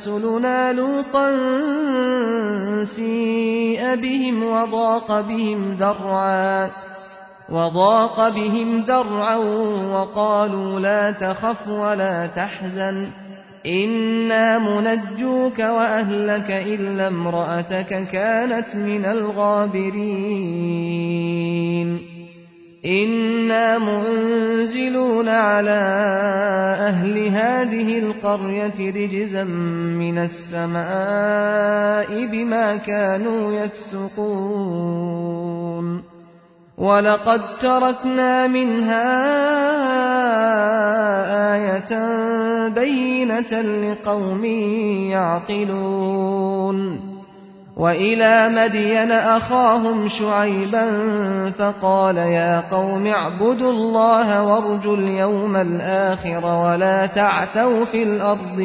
رسلنا لوطا سيء بهم وضاق بهم ذرعا وضاق بهم ذرعا وقالوا لا تخف ولا تحزن إنا منجوك وأهلك إلا امرأتك كانت من الغابرين إنا منزلون على أهل هذه القرية رجزا من السماء بما كانوا يفسقون ولقد تركنا منها آية بينة لقوم يعقلون وإلى مدين أخاهم شعيبا فقال يا قوم اعبدوا الله وارجوا اليوم الآخر ولا تعثوا في الأرض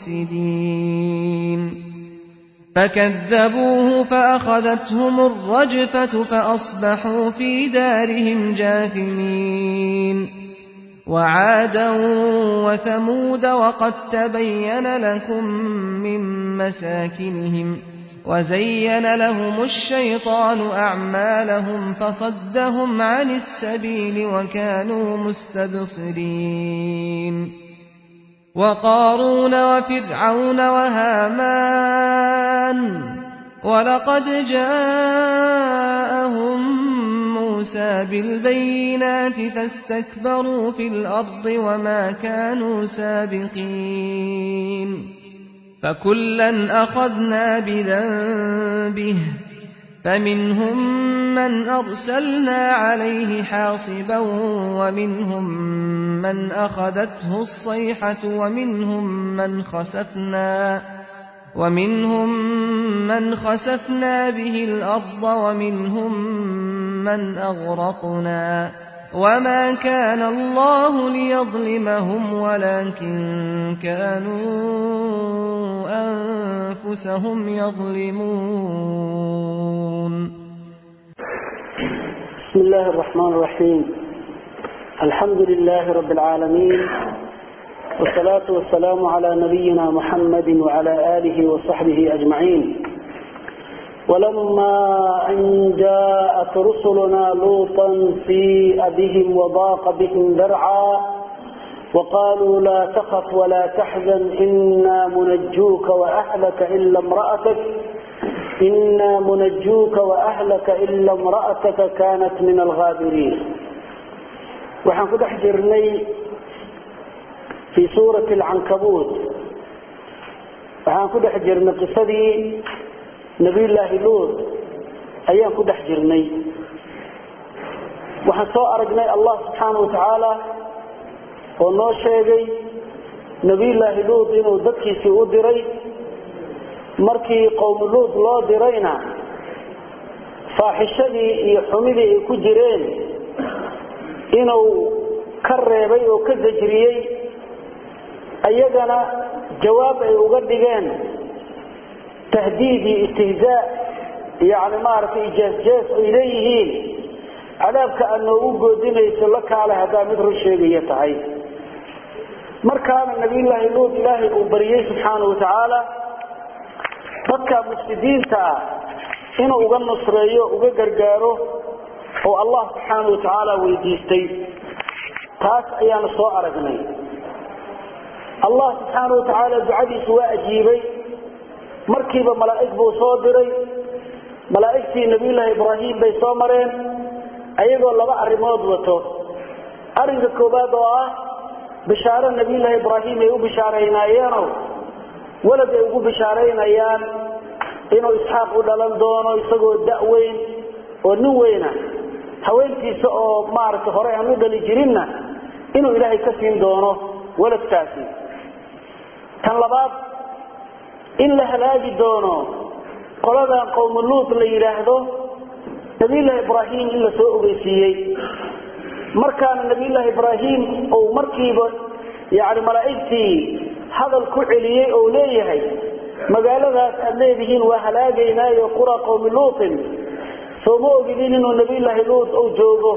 مفسدين فكذبوه فأخذتهم الرجفة فأصبحوا في دارهم جاثمين وعادا وثمود وقد تبين لكم من مساكنهم وزين لهم الشيطان أعمالهم فصدهم عن السبيل وكانوا مستبصرين وقارون وفرعون وهامان ولقد جاءهم موسى بالبينات فاستكبروا في الأرض وما كانوا سابقين فكلا أخذنا بذنبه فمنهم من أرسلنا عليه حاصبا ومنهم من أخذته الصيحة ومنهم من خسفنا ومنهم من خسفنا به الأرض ومنهم من أغرقنا وما كان الله ليظلمهم ولكن كانوا أنفسهم يظلمون بسم الله الرحمن الرحيم الحمد لله رب العالمين والصلاة والسلام على نبينا محمد وعلى آله وصحبه أجمعين ولما أن جاءت رسلنا لوطا سيء بهم وضاق بهم ذرعا وقالوا لا تخف ولا تحزن إنا منجوك وأهلك إلا امرأتك إنا منجوك وأهلك إلا امرأتك كانت من الغابرين وحن كده حجرني في سورة العنكبوت وحن كده حجرنا قصدي نبي الله لوط أيام كده حجرني وحن سوء أرقني الله سبحانه وتعالى oo noo sheegay nebiyullaahi luud inuu dadkiisii u diray markii qowmi luud loo dirayna faaxishadii iyo xumidii ay ku jireen inuu ka reebay oo ka sajriyey ayagana jawaab ay uga dhigeen tahdiid iyo istihzaa yani maaragtay jees-jees ay leeyihiin cadaabka aad noogu goodinayso la kaale haddaa mid run sheegaya tahay markaana nabiyullaahi luud ilaahay uu bariyey subxaana wa tacaala dadka mufsidiinta ah inuu uga nusreeyo uga gargaaro oo allah subxaana wa tacaala weydiistay taas ayaanu soo aragnay allah subxaana wa tacaala ducadiisu waa ajiibay markiiba malaa'ig buu soo diray malaa'igtii nabiyullaahi ibraahim bay soo mareen ayagoo laba arrimood wato arrinka koowaad oo ah bishaaro nabiyullaahi ibraahim ay u bishaaraynaayeenoo walad ay ugu bishaaraynayaan inuu isxaaq u dhalan doono isagoo da-weyn oo nin weyna haweentiisa oo maaragtay hore aan u dhali jirinna inuu ilaahay ka siin doono waladkaasi tan labaad in la halaagi doono qoladan qowmu luud la yidhaahdo nabiyullaahi ibraahim in la soo ogeysiiyey markaana nabiyullaahi ibraahim uu markiiba yani malaa'igtii hadal ku celiyey ou leeyahay magaaladaas aad leedihiin waa halaagaynaayo qura qowmi luutin soo ma ogidin inuu nabiyullaahi luud uu joogo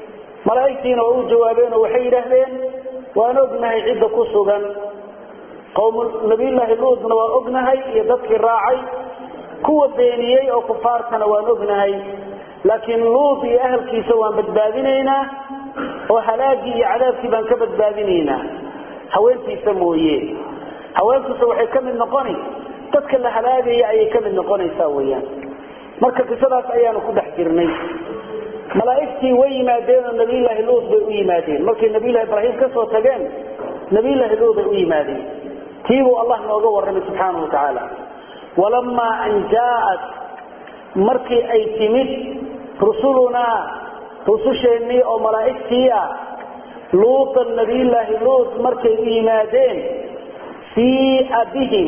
malaa'igtiina waa u jawaabeen oo waxay yidhaahdeen waan ognahay cidda ku sugan qowmu nabiyullaahi luudna waan ognahay iyo dadkii raacay kuwa beeniyey oo kufaartana waan ognahay laakiin luud iyo ahalkiisa waan badbaadinaynaa oo halaagii iyo cadaabkii baan ka badbaadinaynaa haweentiisa mooye haweentiisa waxay ka mid noqoni dadka la halaagaya ayay ka mid noqonaysaa weyaan marka qisadaas ayaanu ku dhex jirnay malaa'igtii way yimaadeen oo nabiyullaahi luud bay u yimaadeen markay nabiyullahi ibraahim ka soo tageen nabiyullaahi luud bay u yimaadeen tiibuu allah nooga warramay subxaana wa tacaala walamaa an jaa'at markii ay timid rusulunaa rususheennii oo malaa'igtii ah luutan nabiyullaahi luud markay u yimaadeen siia bihim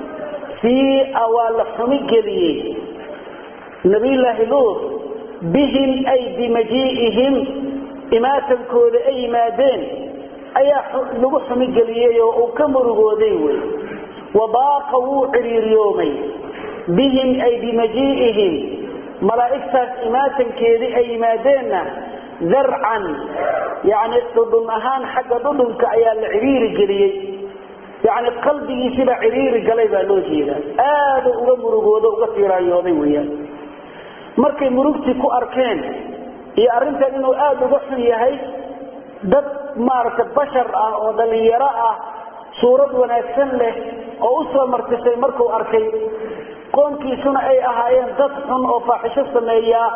siia waa la xumi geliyey nabiyullaahi luud bihim ay bimajii'ihim imaatankooda ay yimaadeen ayaa lagu xumigeliyey oo uu ka murugooday wey wabaaqa wuu cidhiiriyoomay bihim ay bimajii'ihim malaa'igtaas imaatankeedii ay yimaadeenna darcan yacni dhudhun ahaan xagga dhudhunka ayaa la cidhiiri geliyey yacni qalbigiisibaa cidhiiri galay baa loo jeedaa aada uga murugoodo uga tiiraayooday weeyaan markay murugtii ku arkeen iyo arrintan inuu aada uga xun yahay dad maaragtay bashar ah oo dhallinyaro ah suurad wanaagsan leh oo u soo martisay markuu arkay qoonkiisuna ay ahaayeen dad xun oo faaxisho sameeyaa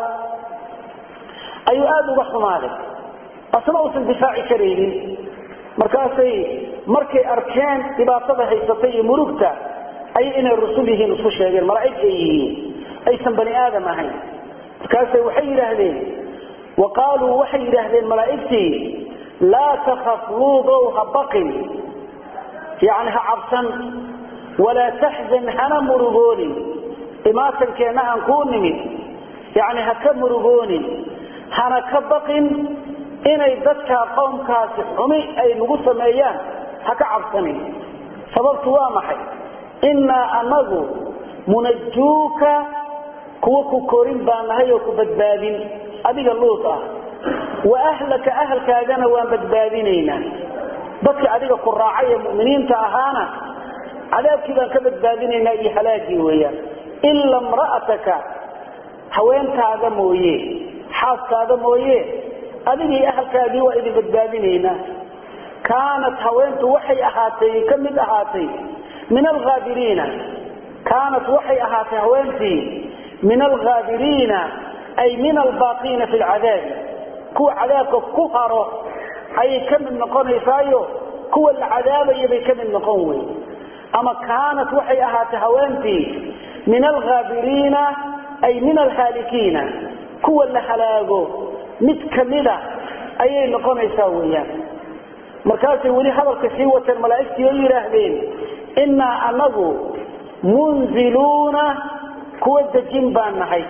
ayuu aada uga xumaaday asna uusan difaaci karaynin markaasay markay arkeen dhibaatada haysatay iyo murugta ayay inay rusul yihiin isku sheegeen malaa'ig ay yihiin aysan bani aadam ahayn markaasay waxay yidhaahdeen wa qaaluu waxay yidhaahdeen malaa'igtii laa takaf luudow ha baqin yani ha cabsan walaa taxzan hana murugoonin imaatankeenna aan kuu nimid yani ha ka murugoonin hana ka baqin inay dadkaa qowmkaasi xumi ay nagu sameeyaan ha ka cabsanin sababtu waa maxay innaa anagu munajuuka kuwa ku korin baa nahay oo ku badbaadin adiga luud ah wa ahlaka ahalkaagana waan badbaadinaynaa dadka adiga ku raacay ee muminiinta ahaana cadaabkii baan ka badbaadinaynaa iyo halaagii weeyaan ila mra'ataka haweentaada mooye xaaskaada mooye adigii ahalkaagii waa idin badbaadinaynaa kaanat haweentu waxay ahaatay ka mid ahaatay min alhaabiriina kaanat waxay ahaatay haweentii min alhaabiriina ay min albaaqiina fi lcadaabi kuwa cadaabka ku haro ayay ka mid noqonaysaayo kuwa la cadaabaya bay ka mid noqon wey ama kaanat waxay ahaatay haweentii min alhaabiriina ay min alhaalikiina kuwa la halaago mid kamida ayay noqonaysaa weyaan markaasay weli hadalka sii wateen malaa'igtii oo yidhaahdeen innaa anagu munziluuna kuwa dejin baan nahay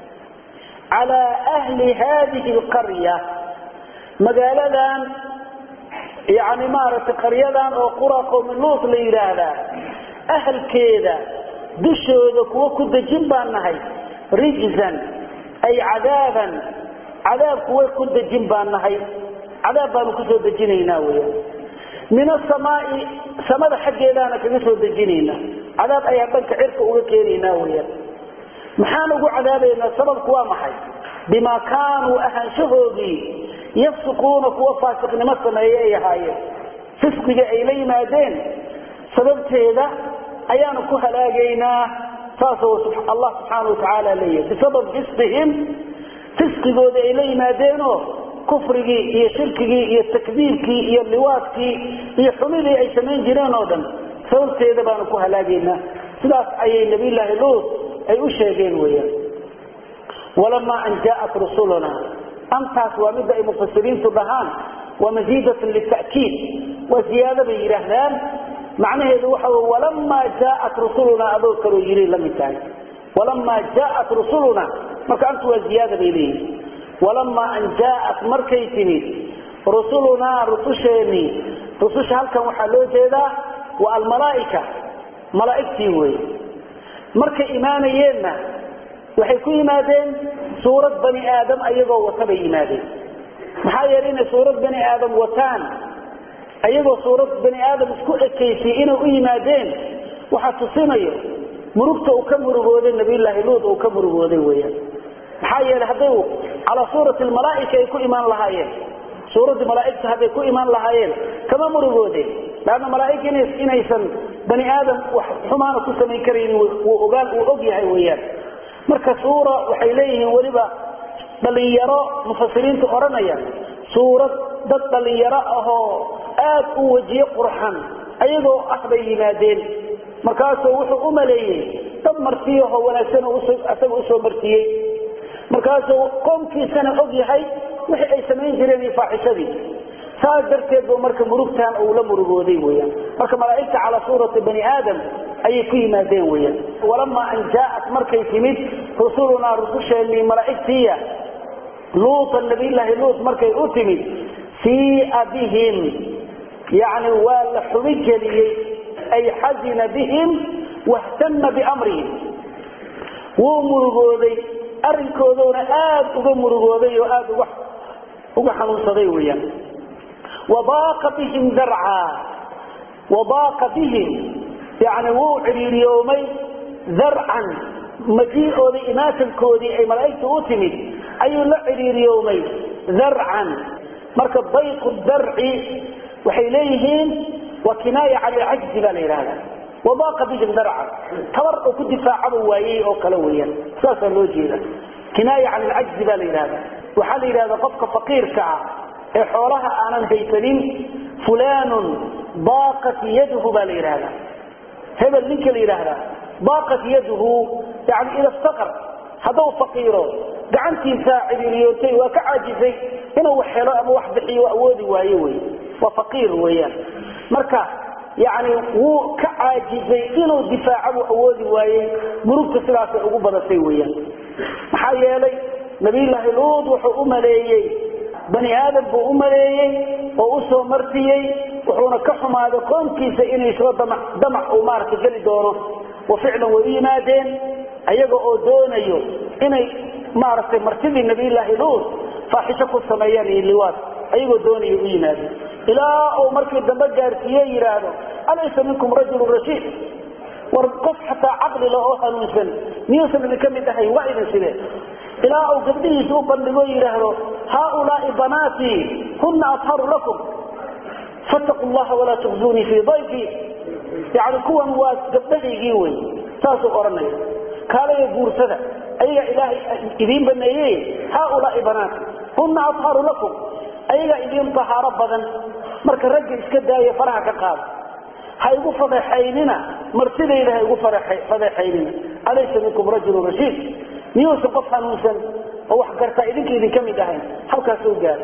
calaa ahli haadihi alqarya magaaladan yani maaragtay qaryadan oo qura qowmi luut la yidhaahdaa ahalkeeda dushooda kuwa ku dejin baan nahay rijzan ay cadaaban cadaab kuwa ku dejin baan nahay cadaab baanu kusoo dejinaynaa weya min asamaai samada xaggeedaana kaga soo dejinaynaa cadaab ayaan dhanka cirka uga keenaynaa weya maxaan ugu cadaabaynaa sababku waa maxay bimaa kaanuu ahaanshahoodii yafsuquuna kuwa faasiqnimo sameeye ay ahaayeen fisqiga ay la yimaadeen sababteeda ayaanu ku halaagaynaa saasoo allah subxaana watacaala leeyahay bisabab fisqihim fisqigooda ay la yimaadeenoo kufrigii iyo shirkigii iyo takdiibkii iyo liwaadkii iyo xumidii ay samayn jireen oo dhan sababteeda baanu ku halaagaynaa sidaas ayay nabiyllaahi luut ay u sheegeen weyaan walamaa an jaaat rusuluna antaas waa midda ay mufasiriintu dhahaan waa masiidatun lita'kiid waa ziyaado bay yidhaahdaan macnaheedu waxa wy walamaa jaaat rusulunaa adoo kaloo yiri la mid tahay walamaa jaaat rusuluna marka antu waa ziyaada bay leeyihin walamaa an jaaat markay timid rusulunaa rususheenii rususha halkan waxaa loo jeedaa waa almalaaika malaa'igtii wey markay imaanayeenna waxay ku yimaadeen suurad bani aadam ayagoo wata bay yimaadeen maxaa yeelay inay suurad bani aadam wataan ayagoo suurad bani aadam isku ekaysiyey inay u yimaadeen waxaa tusinayo murugta uu ka murugooday nabiyullaahi luud uu ka murugooday weyaan maxaa yeelay hadday calaa suurati almalaa'ika ay ku imaan lahaayeen suuraddii malaa'igta hadday ku imaan lahaayeen kama murugoodeen laanna malaa'ig inaysan bani aadam wax xumaana ku samayn karaynin wuu ogaan uu og yahay weyaan marka suura waxay leeyihiin weliba dhallinyaro mufasiriinta odhanaya suurad dad dhallinyaro ahoo aad u wejiye qurxan ayagoo ah bay yimaadeen markaasuu wuxuu u maleeyey dad martiyahoo wanaagsan isaga usoo martiyey markaasuu qoomkiisana og yahay wixii ay samayn jireen iyo faaxishadii saas darteed bu marka murugtan uu la murugooday weyaan marka malaa'igta calaa suurati bani aadam ayay ku yimaadeen weyaan walamaa an jaaat markay timid rusulunaa rususheenii malaa'igtiiya luutan nabiyllaahi luut markay u timid siia bihim yani waa la xubi geliyey ay xazina bihim wahtama biamrihim wuu murugooday arinkooduna aad uga murugooday oo aad uga xanuunsaday weyaan wadaaqa bihim darca wadaaqa bihim yani wuu ciriiriyoomay darcan majiicoodii imaatankoodii ay malaa'igta u timid ayuu la ciriiriyoomay darcan marka dayqu darci waxay leeyihiin waa kinaaya can ilcajzi baa la yidhahda wadaaqa bihim darcan tabar oo ku difaacaba waayey oo kale weyaan saasaa loo jeeda kinaaya can ilcajzi baa la yidhahda waxaa la yidhahda qofka faqiirka ah ee xoolaha aanan haysanin fulanun daaqat yaduhu baa la yidhahda hebel ninka la yidhaahdaa daaqat yaduhu yani ida ftaqar hadduu faqiiro gacantiisaa ciriiriyootay waa ka caajisay inuu wax helo ama wax bixiyo awoodi waayo wey waa faqiir weeyaan marka yani wuu ka caajisay inuu difaaca buu awoodi waayey murugta sidaasay ugu badatay weeyaan maxaa yeelay nabiyullaahi luud wuxuu u maleeyey bani aadam buu u maleeyey oo u soo martiyey wuxuuna ka xumaaday qoomkiisa inay soo damac uu maaragta geli doono wa ficlan way u yimaadeen ayaga oo doonayo inay maaragtay martidii nabiyullaahi luud faaxisho ku sameeyaan iyo liwaad ayagoo doonayo u yimaadeen ilaa uu markii dambe gaarsiiye yidhaahdo alaysa minkum rajulun rashiid war qof xataa caqli leh oo hanuunsan miyuusan idinka mid ahayn waa idin sidee ilaa uu gabdhihiisa u bandhigo yidhaahdo haaulaai banaatii huna atharu lakum fattaqu llaha walaa tukhzunii fii dayfi yani kuwan waa gabdhahaygii wey saasuu odhanaya kaalaya guursada ayagaa ilaahay idiin baneeye haaulaai banaati huna atharu lakum ayagaa idiin tahaaro badan marka ragga iska daaya faraha ka qaada ha igu fadeexaynina martidayda ha igu fadeexaynina alaysa minkum rajulun rashiid miyuusan qof hanuunsan oo wax gartaa idinka idinka mid ahayn halkaas soo gaara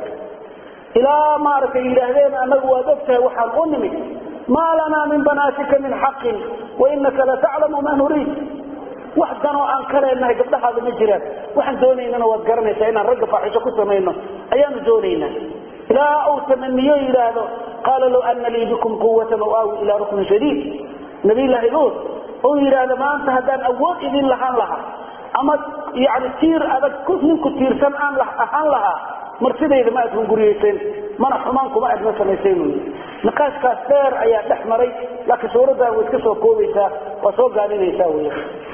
ilaa maaragtay yidhaahdeen annagu waad ogtahay waxaan u nimid maa lanaa min banaatika min xaqin wainaka lataclamu ma nuriid wax danoo aan ka leenahay gabdhahaada ma jiraan waxaan doonaynana waad garanaysaa inaan ragga faaxisho ku samayno ayaanu doonaynaa ilaa uu tamaniyo yidhaahdo qaala low ana lii bikum quwatan aw aawi ilaa ruknin shadiid nabiyllaahi luud uu yidhaahdo maanta haddaan awood idin lahaan lahaa ama yani tiir adag ninku tiirsan aan ahaan lahaa martidayda ma aad hunguriyeyseen mana xumaan kuma aadma samayseen wy niqaashkaas dheer ayaa dhex maray laakiin suuraddan way iska soo koobaysaa waa soo gaadinaysaa wy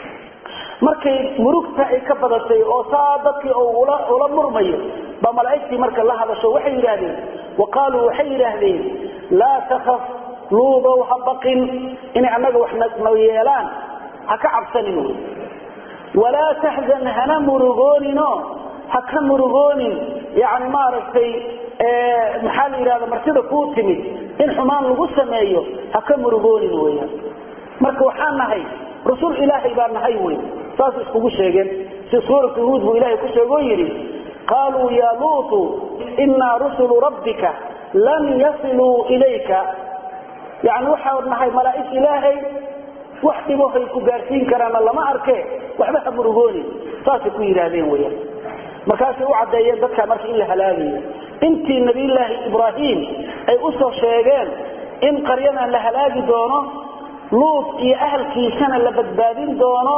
markay murugta ay ka badatay oo saa dadkii ula murmayo baa malaa'igtii marka la hadasho waxay yidhaahdeen wa qaaluu waxay yidhaahdeen laa takaf luudow ha baqin inay annaga wax na yeelaan ha ka cabsanin wy walaa taxzan hana murugooninoo ha ka murugoonin yani maaragtay maxaa la yidhahda martida kuu timid in xumaan lagu sameeyo ha ka murugoonin weyaan marka waxaan nahay rusul ilaahay baa nahay wey saas iskugu sheegeen si suuratu huud buu ilahay ku sheegoo yidhi qaaluu ya luutu inaa rusulu rabbika lan yasiluu ilayka yani waxaa nahay malaa'ig ilaahay wax dhibohay ku gaarsiin karaana lama arke waxba ha murugoonin saasay ku yidhaahdeen weyaan markaasay u caddeeyeen dadkaa marka in la halaagayo intii nabiyllaahi ibraahim ay u soo sheegeen in qaryadan la halaagi doono luud iyo ahalkiisana la badbaadin doono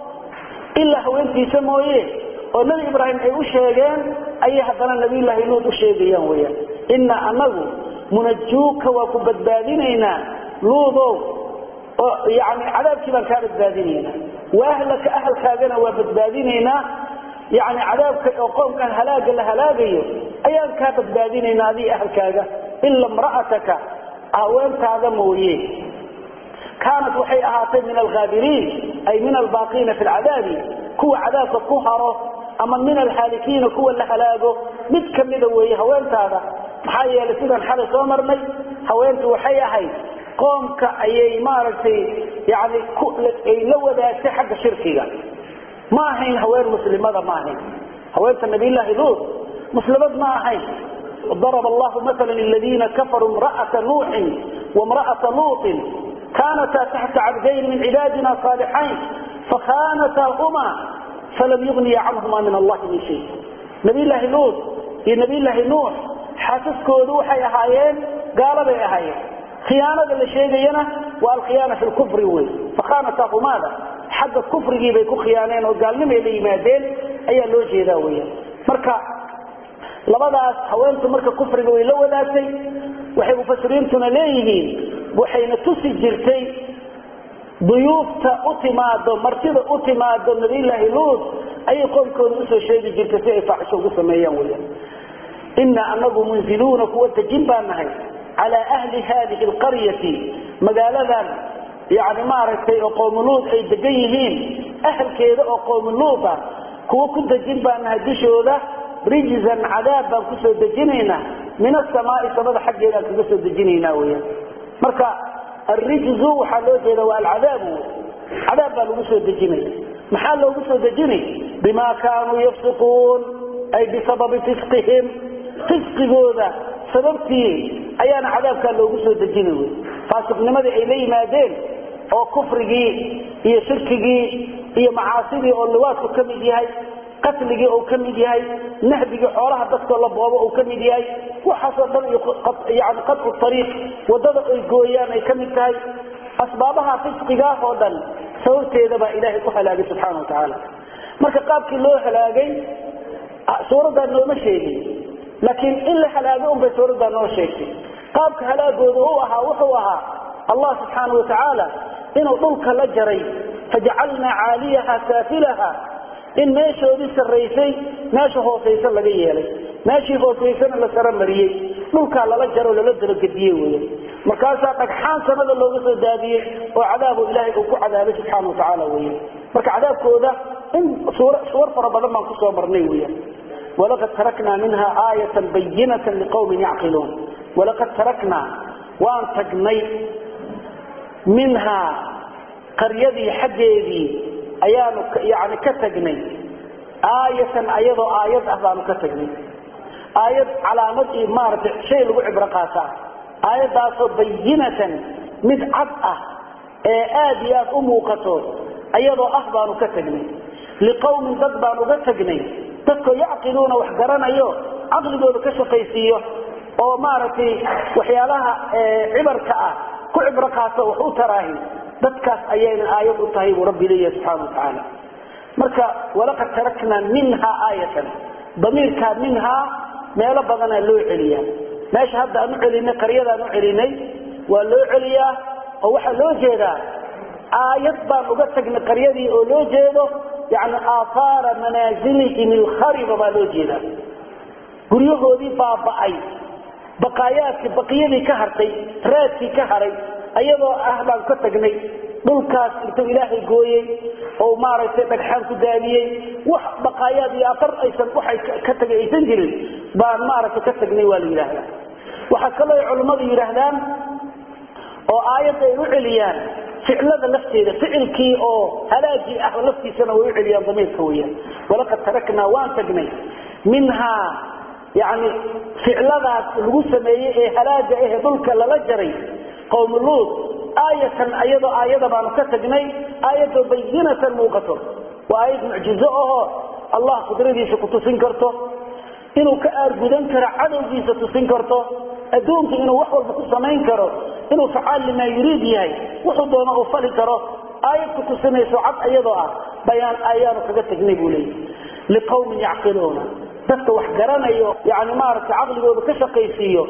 ilaa haweentiisa mooye oo nebi ibraahim ay u sheegeen ayay haddana nabiyllaahi luud u sheegayaan weyaan inaa anagu munajuuka waa ku badbaadinaynaa luudow oo yani cadaabkii baan kaa badbaadinaynaa wa ahlaka ahalkaagana waa badbaadinaynaa yani cadaabka oo qoomkan halaaga la halaagayo ayaan kaa badbaadinaynaa adii ahalkaaga ila imra'ataka haweentaada mooye kaanat waxay ahaatay min alhaabiriin ay min albaaqiina fi lcadaabi kuwa cadaabka ku haro ama min alhaalikiina kuwa la halaago mid kamida weeye haweentaada maxaa yeelay sidaan xalay soo marnay haweentu waxay ahayd qoomka ayay maaragtay yani ay la wadaagtay xagga shirkiga ma ahayn haween muslimada ma ahayn haweenta nabiyllaahi luut muslimad ma ahayn ضرب الله مثلا للذين كفروا امرأة نوح وامرأة لوط كانتا تحت عبدين من عبادنا صالحين فخانتاهما فلم يغني عنهما من الله من شيء نبي الله لوط يا نبي الله نوح xaasaskoodu waxay ahaayeen gaalabay ahaayeen khiyaanada la sheegayana waa alkhiyaana fi lkufri wey fakhaanatahumaada xagga kufrigii bay ku khiyaaneen oo gaalnimay la yimaadeen ayaa loo jeedaa weya marka labadaas haweentu marka kufriga way la wadaagtay waxay mufasiriintuna leeyihiin waxayna tusi jirtay duyuufta u timaado martida u timaado nabiyllaahi luut ayay qoomkooda usoo sheegi jirtay si ay faaxisho ugu sameeyaan weya ina anagu munziluuna kuwa dejin baa nahay calaa ahli haadihi alqaryati magaaladan yani maaragtay oo qowmuluud ay degan yihiin ahalkeeda oo qowmuluud ah kuwa ku dejin baa nahay dushooda rijzan cadaab baan kusoo dejinaynaa min asamaai samada xaggeeda aan kaga soo dejinaynaa weya marka alrijzu waxaa loo jeeda waa alcadaabu cadaab baa lagu soo dejinaya maxaa loogu soo dejinay bima kaanuu yafsiquun ay bisababi fisqihim fisqigooda sababtii ayaana cadaabkaa loogu soo dejina wy faasiqnimadii ay la yimaadeen oo kufrigii iyo shirkigii iyo macaasidii oo liwaadku ka mid yahay qatligii uu ka mid yahay nahbigii xoolaha dadkoo la boobo uu ka mid yahay waxaasoo dhan yani qadcu ariiq wadada ay gooyaan ay ka mid tahay asbaabaha fisqigaah oo dhan sababteeda baa ilaahay ku halaagay subxaana wa tacaala marka qaabkii loo halaagay suuraddaa nooma sheegin laakiin in la halaago unbay suuraddaa noo sheegtay qaabka halaagooda u ahaa wuxuu ahaa allah subxaana wa tacaala inuu dhulka la jaray fajacalnaa caaliyaha saafilaha in meeshoodii sarraysay meesha hoosaysa laga yeelay meeshii hoosaysana la saramariyey dhulkaa lala jaro lala dabagediye wey markaasaa dhagxaan sanada looga soo daadiyey oo cadaabo ilaahay uu ku cadaabay subxaana wa tacaala wey marka cadaabkooda in suwar fara badan baan kusoo marnay weya walaqad taraknaa minha aayatan bayinatan liqawmin yacqiluun walaqad taraknaa waan tagnay minhaa qaryadii xaggeedii ayaanu yani ka tagnay aayatan ayadoo aayad ah baanu ka tagnay aayad calaamad iyo maaragtay shay lagu cibro qaataa aayaddaasoo bayinatan mid cad ah ee aad iyo aad u muuqato ayadoo ah baanu ka tagnay liqawmin dad baan uga tagnay dadkoo yacqiluuna wax garanayo caqligooda ka shaqaysiiyo oo maaragtay waxyaalaha cibarka ah ku cibro qaato wax u taraahi dadkaas ayayna aayad u tahay buu rabbi leeyahay subxaana wa tacaala marka walaqad taraknaa minhaa aayatan damiirkaa minhaa meelo badanaa loo celiyaa meesha hadda aan u celinay qaryadaan u celinay waa loo celiyaa oo waxaa loo jeedaa aayad baan uga tagnay qaryadii oo loo jeedo yani aaaara manaasilihim ilkhariba baa loo jeedaa guryahoodii baaba'ay baqaayaadkii baqiyadii ka hartay raadkii ka haray ayadoo ah baan ka tagnay dhulkaas intuu ilaahay gooyey oo maaragtay dhagxaan ku daadiyey wax baqaayaad iyo afar aysan waxay ka tagay aysan jirin baan maaragtay ka tagnay waa la yidhaahdaa waxaa kaloo ay culimmadu yidhaahdaan oo aayadda ay u celiyaan ficlada lafteeda ficilkii oo halaagii ah laftiisana way u celiyaan damiirka weyaan walaqad taraknaa waan tagnay minhaa yani ficladaas lagu sameeyey ee halaaga ahe dhulka lala jaray qowm luud aayatan ayadoo aayada baanu ka tagnay aayadoo bayinatan muuqato waa aayad mucjizo ahoo allah qudradiisa ku tusin karto inuu ka aargudan karo cadowgiisa tusin karto adduunka inuu wax walba ku samayn karo inuu facaal limaa yuriid yahay wuxuu doono uu fali karo aayad ku tusinayso cad ayadoo ah bayaan ayaanu kaga tagnay buu leeyahy liqawmin yacqiluuna dadka wax garanayo yani maaragtay caqligooda ka shaqaysiiyo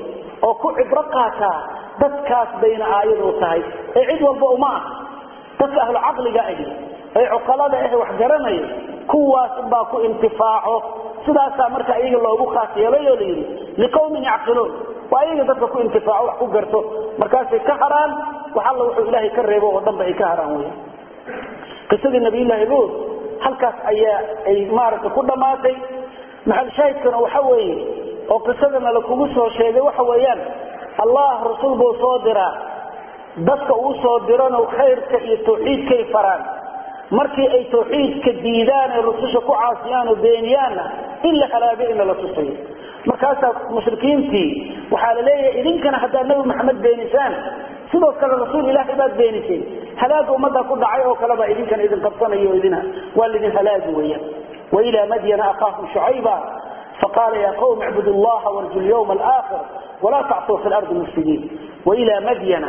oo ku cibro qaataa dadkaas bayna aayadu tahay ee cid walba uma ah dadka ahlu caqliga ahi ee cuqalada ah wax garanaya kuwaas baa ku intifaaco sidaasaa marka iyaga loogu khaas yeelay oo layidhi liqawmin yacqiluun waa iyaga dadka ku intifaaco wax ku garto markaasay ka haraan wax alla wuxuu ilaahay ka reebo oo dhanba ay ka haraan wey qisadii nabiyullaahi luud halkaas ayaa ay maaragtay ku dhammaatay maxal shaahidkana waxa weeye oo qisadana lakugu soo sheegay waxa weeyaan allah rasuul buu soo diraa dadka uu soo dirana khayrka iyo tawxiidkay faraan markii ay tawxiidka diidaan ee rususha ku caasiyaan oo beeniyaanna in la halaago in lala tusayo markaasaa mushrikiintii waxaa la leeyahay idinkana haddaad nabi maxamed beenisaan sidoo kale rasuul ilaahay baad beeniseen halaaga ummaddaa ku dhacay oo kalebaa idinkana idin qabsanayo o idin waa lidin halaagi weeyaan wailaa madyana akhaahum shucayba faqaala ya qawm icbudu llaha warju lyawma alaakhir walaa tactuu fi lardi mufsidiin wailaa madyana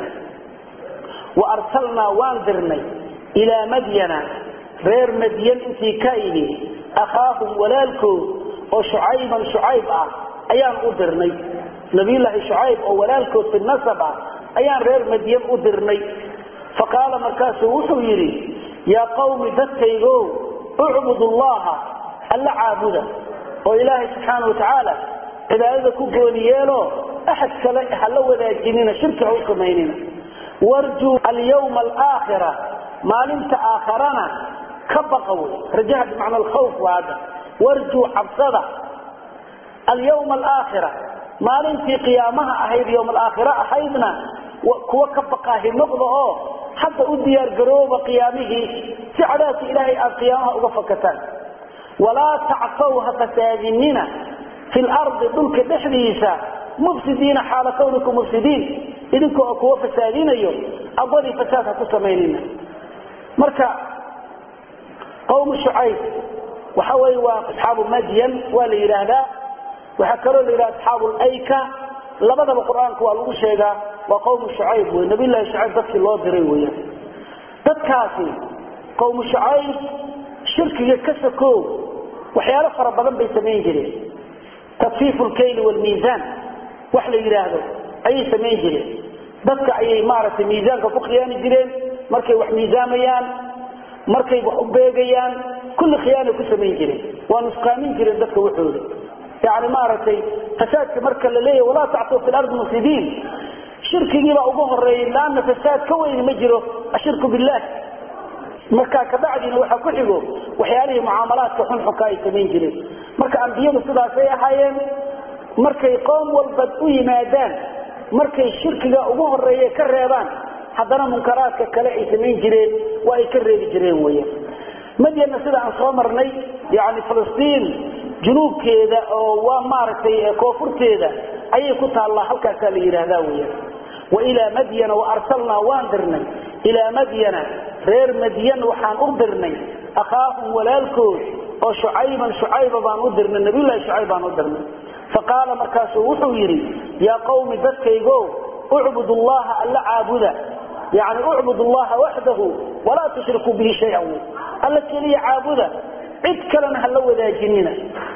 waarsalnaa waan dirnay ilaa madyana reer madyan intii ka idhi akhaahum walaalkood oo shucayban shucayb ah ayaan u dirnay nabiyullaahi shucayb oo walaalkood fi nasab ah ayaan reer madyan u dirnay faqaala markaasuu wuxuu yidhi yaa qawmi dadkaygow ucbudu llaha alla caabuda oo ilaahay subxaana watacaala cibaadada ku gooni yeelo axad kale hala wadaajinina shirki ha u samaynina warjuu alyawma alaakhira maalinta aakharana ka baqa wey rajaha bimacna alkhawf waa hadda warjuu cabsada alyawma alaakhira maalintii qiyaamaha ahayd yowma alaakhira ahaydna kuwa ka baqaahi noqda oo hadda u diyaar garooba qiyaamihii si cadaabka ilaahay aad qiyaamaha uga fakataan walaa tacsaw ha fasaadinina fi lardi dhulka dhexdiisa mufsidiina xaala kawnikum mufsidiin idinka oo kuwa fasaadinayo aqwadii fasaad ha ku samaynina marka qawmu shucayb waxa weye waa asxaabu madyan waa la yidhaahdaa waxaa kaloo la yidhaha asxaabu layka labadaba qur-aanka waa lagu sheegaa waa qawmu shucayb wey nabiyllahi shucayb dadkii loo diray weeyaan dadkaasi qawmu shucayb shirkiga ka sakoo waxyaalo fara badan bay samayn jireen tadfiifu lkayli wlmiisaan wax la yidhaahdo ayay samayn jireen dadka ayay maaragtay miisaanka ku khiyaani jireen markay wax miisaamayaan markay wax u beegayaan kulli khiyaanay ku samayn jireen waa nusqaamin jireen dadka waxooda yani maaragtay fasaadka marka la leeyahy walaa tactuu fi lardi mufsidiin shirkigiibaa ugu horeeyay laanna fasaad ka weyni ma jiro ashirku billah markaa kabacdina waxaa ku xigo waxyaalihii mucaamalaadka xunxunka ay samayn jireen marka ambiyadu sidaasay ahaayeen markay qoom walba u yimaadaan markay shirkiga ugu horeeye ka reebaan haddana munkaraadka kale ay samayn jireen waa ay ka reebi jireen weyan madyana sida aan soo marnay yani filistiin junuubkeeda oo waa maaragtay koonfurteeda ayay ku taallaa halkaasaa la yidhaahdaa weyan wailaa madyana waarsalnaa waan dirnay ilaa madyana reer madyan waxaan u dirnay akhaahum walaalkood oo shucayban shucayba baan u dirnay nabiylahi shucayb baan u dirnay faqaala markaasuu wuxuu yidhi yaa qawmi dadkaygo ucbud llaha alla caabuda yani ucbud llaha waxdahu walaa tushrikuu bihi shayan alla keliya caabuda cid kalena hala wadaajinina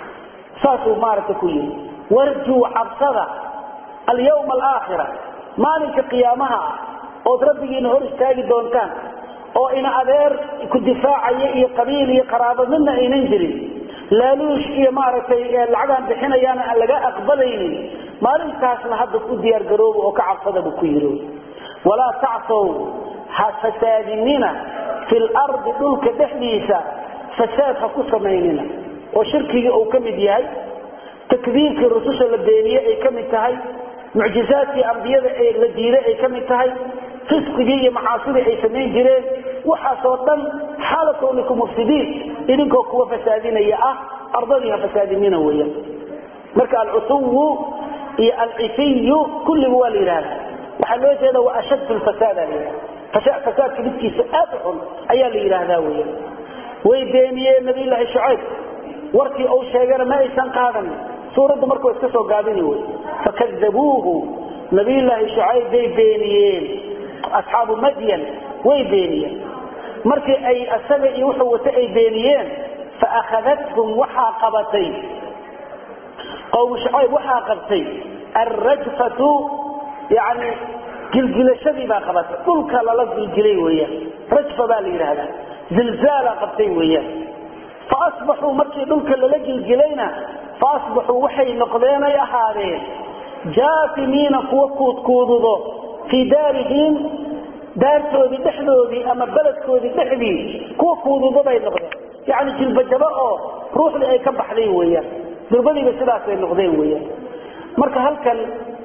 saasuu maaragta ku yidhi warjuu cabsada alyawma alaakhira maalinka qiyaamaha ah ood rabbigiina hor istaagi doontaan oo ina adeer ku difaacaya iyo qabiil iyo qaraabo midna aynan jirin laaluush iyo maaragtay lacagaan bixinayaana aan laga aqbalaynin maalintaasna hadda u diyaargarooba oo ka cabsada buu ku yiri walaa tacsow ha fasaadinina fi lardi dhulka dhexdiisa fasaad ha ku samaynina oo shirkigii uu ka mid yahay takdiibkii rususha la beeniye ay ka mid tahay mucjizaadkii ambiyada ee la diiday ay ka mid tahay fisqigii iyo macaasidii ay samayn jireen waxaasoo dhan xaala kawnikum mufsidiin idinkoo kuwa fasaadinaya ah ardadii ha fasaadinina weeyaan marka alcusuwu iyo alcifiyu kulliga waa la yidhahda waxaa loo jeeda waa ashad lfasaada la yidhahda fasaadka midkiisa aad u xun ayaa la yidhaahdaa weeyaan way beeniyeen nabiyullaahi shucayb warkii uu sheegana ma aysan qaadanin suuraddu marka wa iska soo gaabini wey fakadabuuhu nabiyullaahi shucayb bay beeniyeen asxaabu madyan way beeniyeen markii ay asaga iyo wuxuu wata ay beeniyeen faakadathum waxaa qabatay qowmu shucayb waxaa qabtay alrajfatu yani gilgilashadii baa qabatay dhulka lala gilgilay weeyaan rajfa baa la yidhaahdaa zilzaala qabtay weeyaan faasbaxuu markii dhulka lala gilgilayna faasbaxuu waxay noqdeenay ahaadeen jaafimiina kuwa kuudkuududo fii daarihim daartoodii dhexdoodii ama beledkoodii dhexdii kuwa kuududo bay noqdeen yani jilbajabo oo ruuxdii ay ka baxday weeyaan durbadiiba sidaasay noqdeen weeyaan marka halkan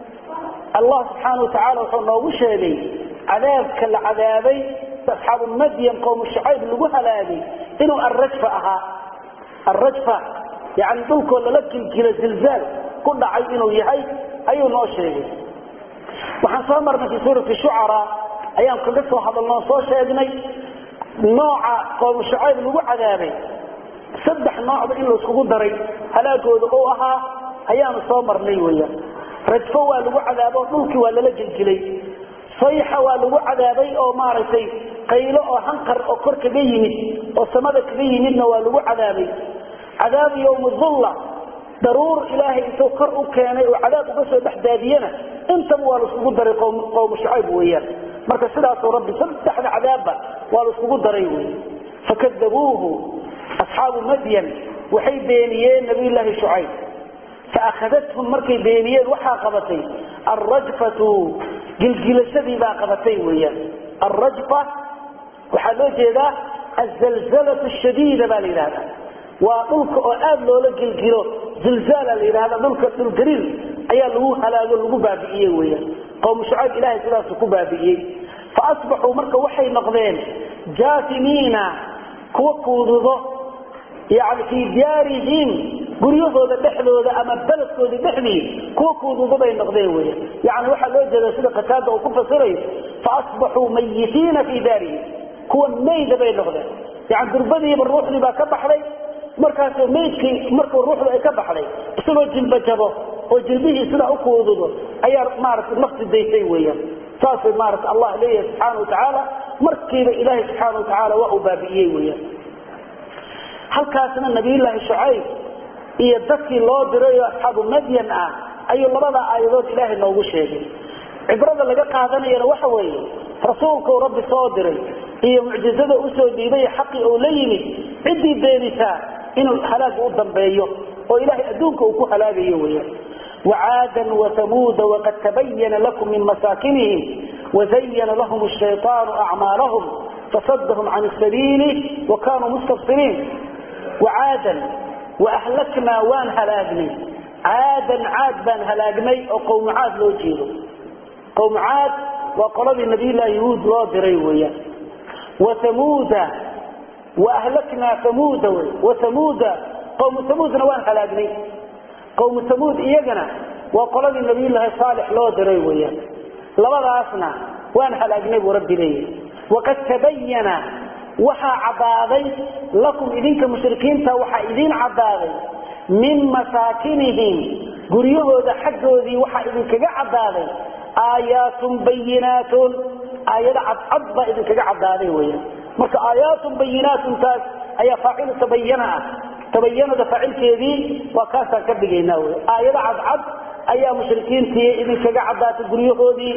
allah subxaana watacaala wuxuu noogu sheegay cadaabka la cadaabay asxaabu madyan qowmu shacayb lagu halaagay inuu arrajfa ahaa arrajfa yani dhulkoo lala gilgilo zilzaal ku dhacay inuu yahay ayuu noo sheegay waxaan soo marnay fii suurati shucaraa ayaan kaga soo hadalnoo soo sheegnay nooca qowmu shacayb lagu cadaabay saddex noocba in layskugu daray halaagooda uu ahaa ayaanu soo marnay weyaan rajfo waa lagu cadaabo dhulkii waa lala gilgilay sayxa waa lagu cadaabay oo maaragtay qaylo oo hanqar oo kor kaga yimid oo samada kaga yimidna waa lagu cadaabay cadaabu yowmi dulla daruur ilaahay intuu kor u keenay oo cadaab uga soo dhexdaadiyana intaba waa laiskugu daray qowmu shacayb weeyaan marka sidaasuu rabbi saddexda cadaabba waa laiskugu daray wey fakadabuuhu asxaabu madyan waxay beeniyeen nabiyulaahi shucayb faakadathum markay beeniyeen waxaa qabatay alrajfatu gilgilashadii baa qabatay weyaan alrajfa waxaa loo jeedaa azalzalatu shadiida baa la yidhahda waa dhulka oo aad loola gilgilo zilzaala la yidhahda dhulka dhulgariir ayaa lagu halaago lagu baabi'iyey weyaan qowmu shucayb ilahay sidaasu ku baabi'iyey faasbaxuu marka waxay noqdeen jaafimiina kuwa kuududo yani fii diyaarihim guryahooda dhexdooda ama beledkoodii dhexdii kuwa kuududo bay noqdeen weya yani waxaa loo jeeda sida qataada uu ku fasirayo faasbaxuu mayitiina fii daarihim kuwa mayda bay noqdeen yani durbadiiba ruuxdii baa ka baxday markaas maydkii markuu ruuxdu ay ka baxday isagoo jilba jabo oo jilbihii sidaa u kuududo ayaa maaragtay nafti daysay weeyaan saasay maarata allah leeyahay subxaana watacaala markiiba ilaahay subxaana watacaala waa uu baabi'iyey weyaan halkaasna nabiyullaahi shucayb iyo dadkii loo diray oo asxaabu madyan ah ayuu labada aayadood ilaahay noogu sheegay cibrada laga qaadanayana waxa weeye rasuulkuu rabbi soo diray iyo mucjizada usoo dhiibay xaqii uu la yimid ciddii beenisaa inuu halaaga u dambeeyo oo ilaahay adduunka uu ku halaagayo weyaan وعادا وثمود وقد تبين لكم من مساكنهم وزين لهم الشيطان أعمالهم فصدهم عن السبيل وكانوا مستبصرين وعادا وأهلكنا وان هلاقني عادا عاد بان هلاقني أو قوم عاد لو جيرو قوم عاد وقرب النبي الله يهود لو دريويا وثمود وأهلكنا ثمود وثمود قوم ثمود وان هلاقني qowmu tamuud iyagana waa qoladii nabiyullaahi saalix loo diray weeyaan labadaasna waan halaagnay buu rabbi leeyahy waqad tabayana waxaa caddaaday lakum idinka mushrikiinta waxaa idiin caddaaday min masaakinihim guryahooda xaggoodii waxaa idinkaga caddaaday aayaatun bayinaatun aayado cadcad baa idinkaga caddaaday weeyaan marka aayaatun bayinaatuntaas ayaa faacilu tabayana ah tabayanada faacilkeedii waa kaasaan ka dhigaynaa wy aayado cadcad ayaa mushrikiintii idinkaga caddaatay guryahoodii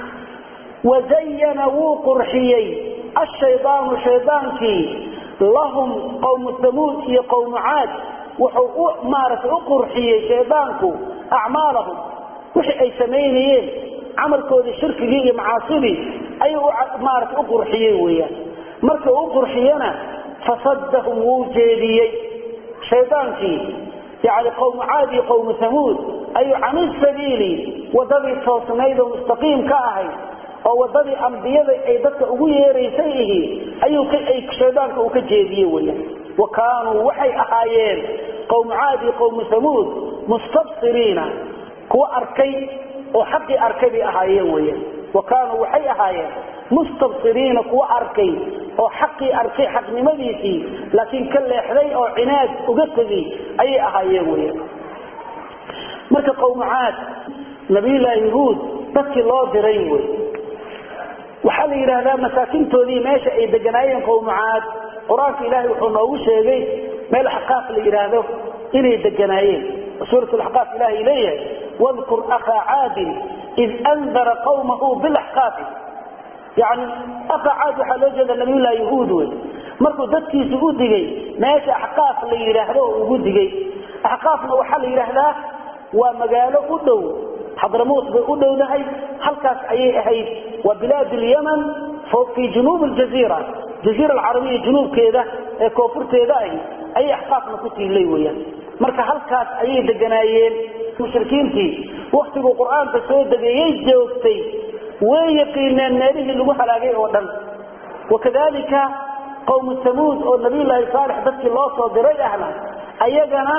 wazayana wuu qurxiyey ashaydaanu shaydaankii lahum qowmu tamuud iyo qowmu caad wuxuu u maaragtay u qurxiyey shaydaanku acmaalahum wixii ay samaynayeen camalkoodii shirkigii iyo macaasidii ayuu maarata u qurxiyey weyaan marka u qurxiyana fasadahum wuu jeediyey shaydaankii yani qowmu caad iyo qowmu hamuud ayuu cani sabiili wadadii toosnayd oo mustaqiim ka ahayd oo wadadii ambiyada ay dadka ugu yeeraysay ihi ayuu shaydaanka uu ka jeediye weyaan wa kaanuu waxay ahaayeen qowmu caad iyo qowmu hamuud mustabsiriina kuwa arkay oo xaqii arkay bay ahaayeen weyaan wa kaanuu waxay ahaayeen mustabsiriina kuwa arkay oo xaqii arkay xaqnimadiisii laakiin ka leexday oo cinaad uga tegay ayay ahaayeen weyaan marka qowmu caad nabiyullaahi yahuud dadkii loo diray wey waxaa la yidhaahdaa masaakintoodii meesha ay deganaayeen qowmu caad qur-aanka ilaahay wuxuu noogu sheegay meel axqaaf la yidhaahdo inay deganaayeen suurat laxqaaf ilaahay leeyahay wadkur akhaa caadin id andara qawmahu bilaxqaafi yani akha caad waxaa loo jeeda nabiyullahi yahuud wey markuu dadkiisa u digay meesha axqaaf la yidhaahdo oo ugu digay axqaafna waxaa la yidhaahdaa waa magaalo u dhow xadramuut bay u dhowdahay halkaas ayay ahayd waa bilaad lyaman fii junuub ljaziira jaziira alcarabiya junuubkeeda ee koonfurteeda ahi ayay axqaafna ku tiilay weyaan marka halkaas ayay deganaayeen mushrikiintii waktiguu qur-aanka soo degayay joogtay way yaqiineen meelihii lagu halaagay oo dhan wakadalika qowmu samuud oo nabiyulaahi saalix dadkii loo soo diray ahna ayagana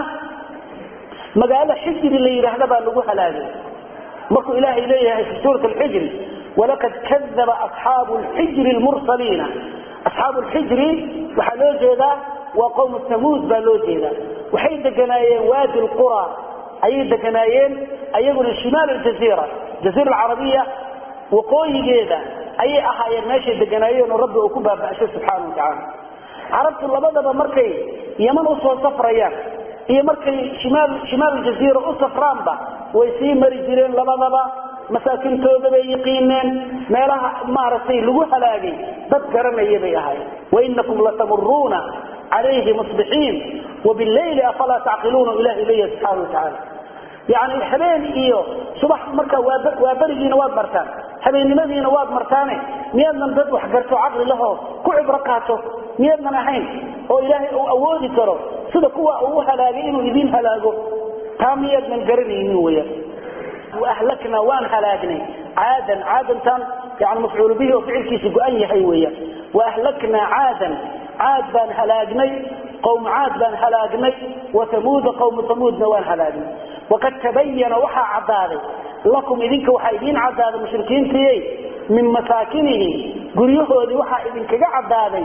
magaalo xijri la yidhaahda baa lagu halaagay markuu ilaahay leeyahay fi suurat alxijri walaqad kadaba asxaabu lxijri lmursaliina asxaabu lxijri waxaa loo jeedaa waa qowmu samuud baa loo jeedaa waxay deganaayeen waadi lqura ayay deganaayeen ayaguna shimaal aljaziira jaziira alcarabiya waqooyigeeda ayay ahaayeen meeshay deganaayeen oo rabbi uu ku baaba'shay subxaana wa tacaala carabtu labadaba markay yaman usoo safrayaan iyo markay shimaal shimaal aljaziira u safraanba way sii mari jireen labadaba masaakintooda bay yaqiineen meelaha maaragtay lagu halaagay dad garanaya bay ahaayeen wainakum latamuruuna calayhi musbixiin wabileyli afalaa tacqiluuna ilahi leeyahay subxaana wa tacaala yani habeen iyo subax marka waa berigiina waad martaan habeennimadiina waad martaane miyaadnan dad wax garto caqli lahoo ku cibro qaato miyaadnan ahayn oo ilaahay uu awoodi karo sida kuwa uu halaagay inuu idin halaago taa miyaadnan garanaynin weyaan waahlakna waan halaagnay caadan caadantan yani mafcuul bihi oo ficilkiisa go-an yahay weyaan waahlaknaa caadan caad baan halaagnay qowm caad baan halaagnay wathamuuda qowmu thamuudna waan halaagnay waqad tabayana waxaa caddaaday lakum idinka waxaa idiin caddaaday mushrikiintiiy min masaakinihim guryahoodii waxaa idinkaga caddaaday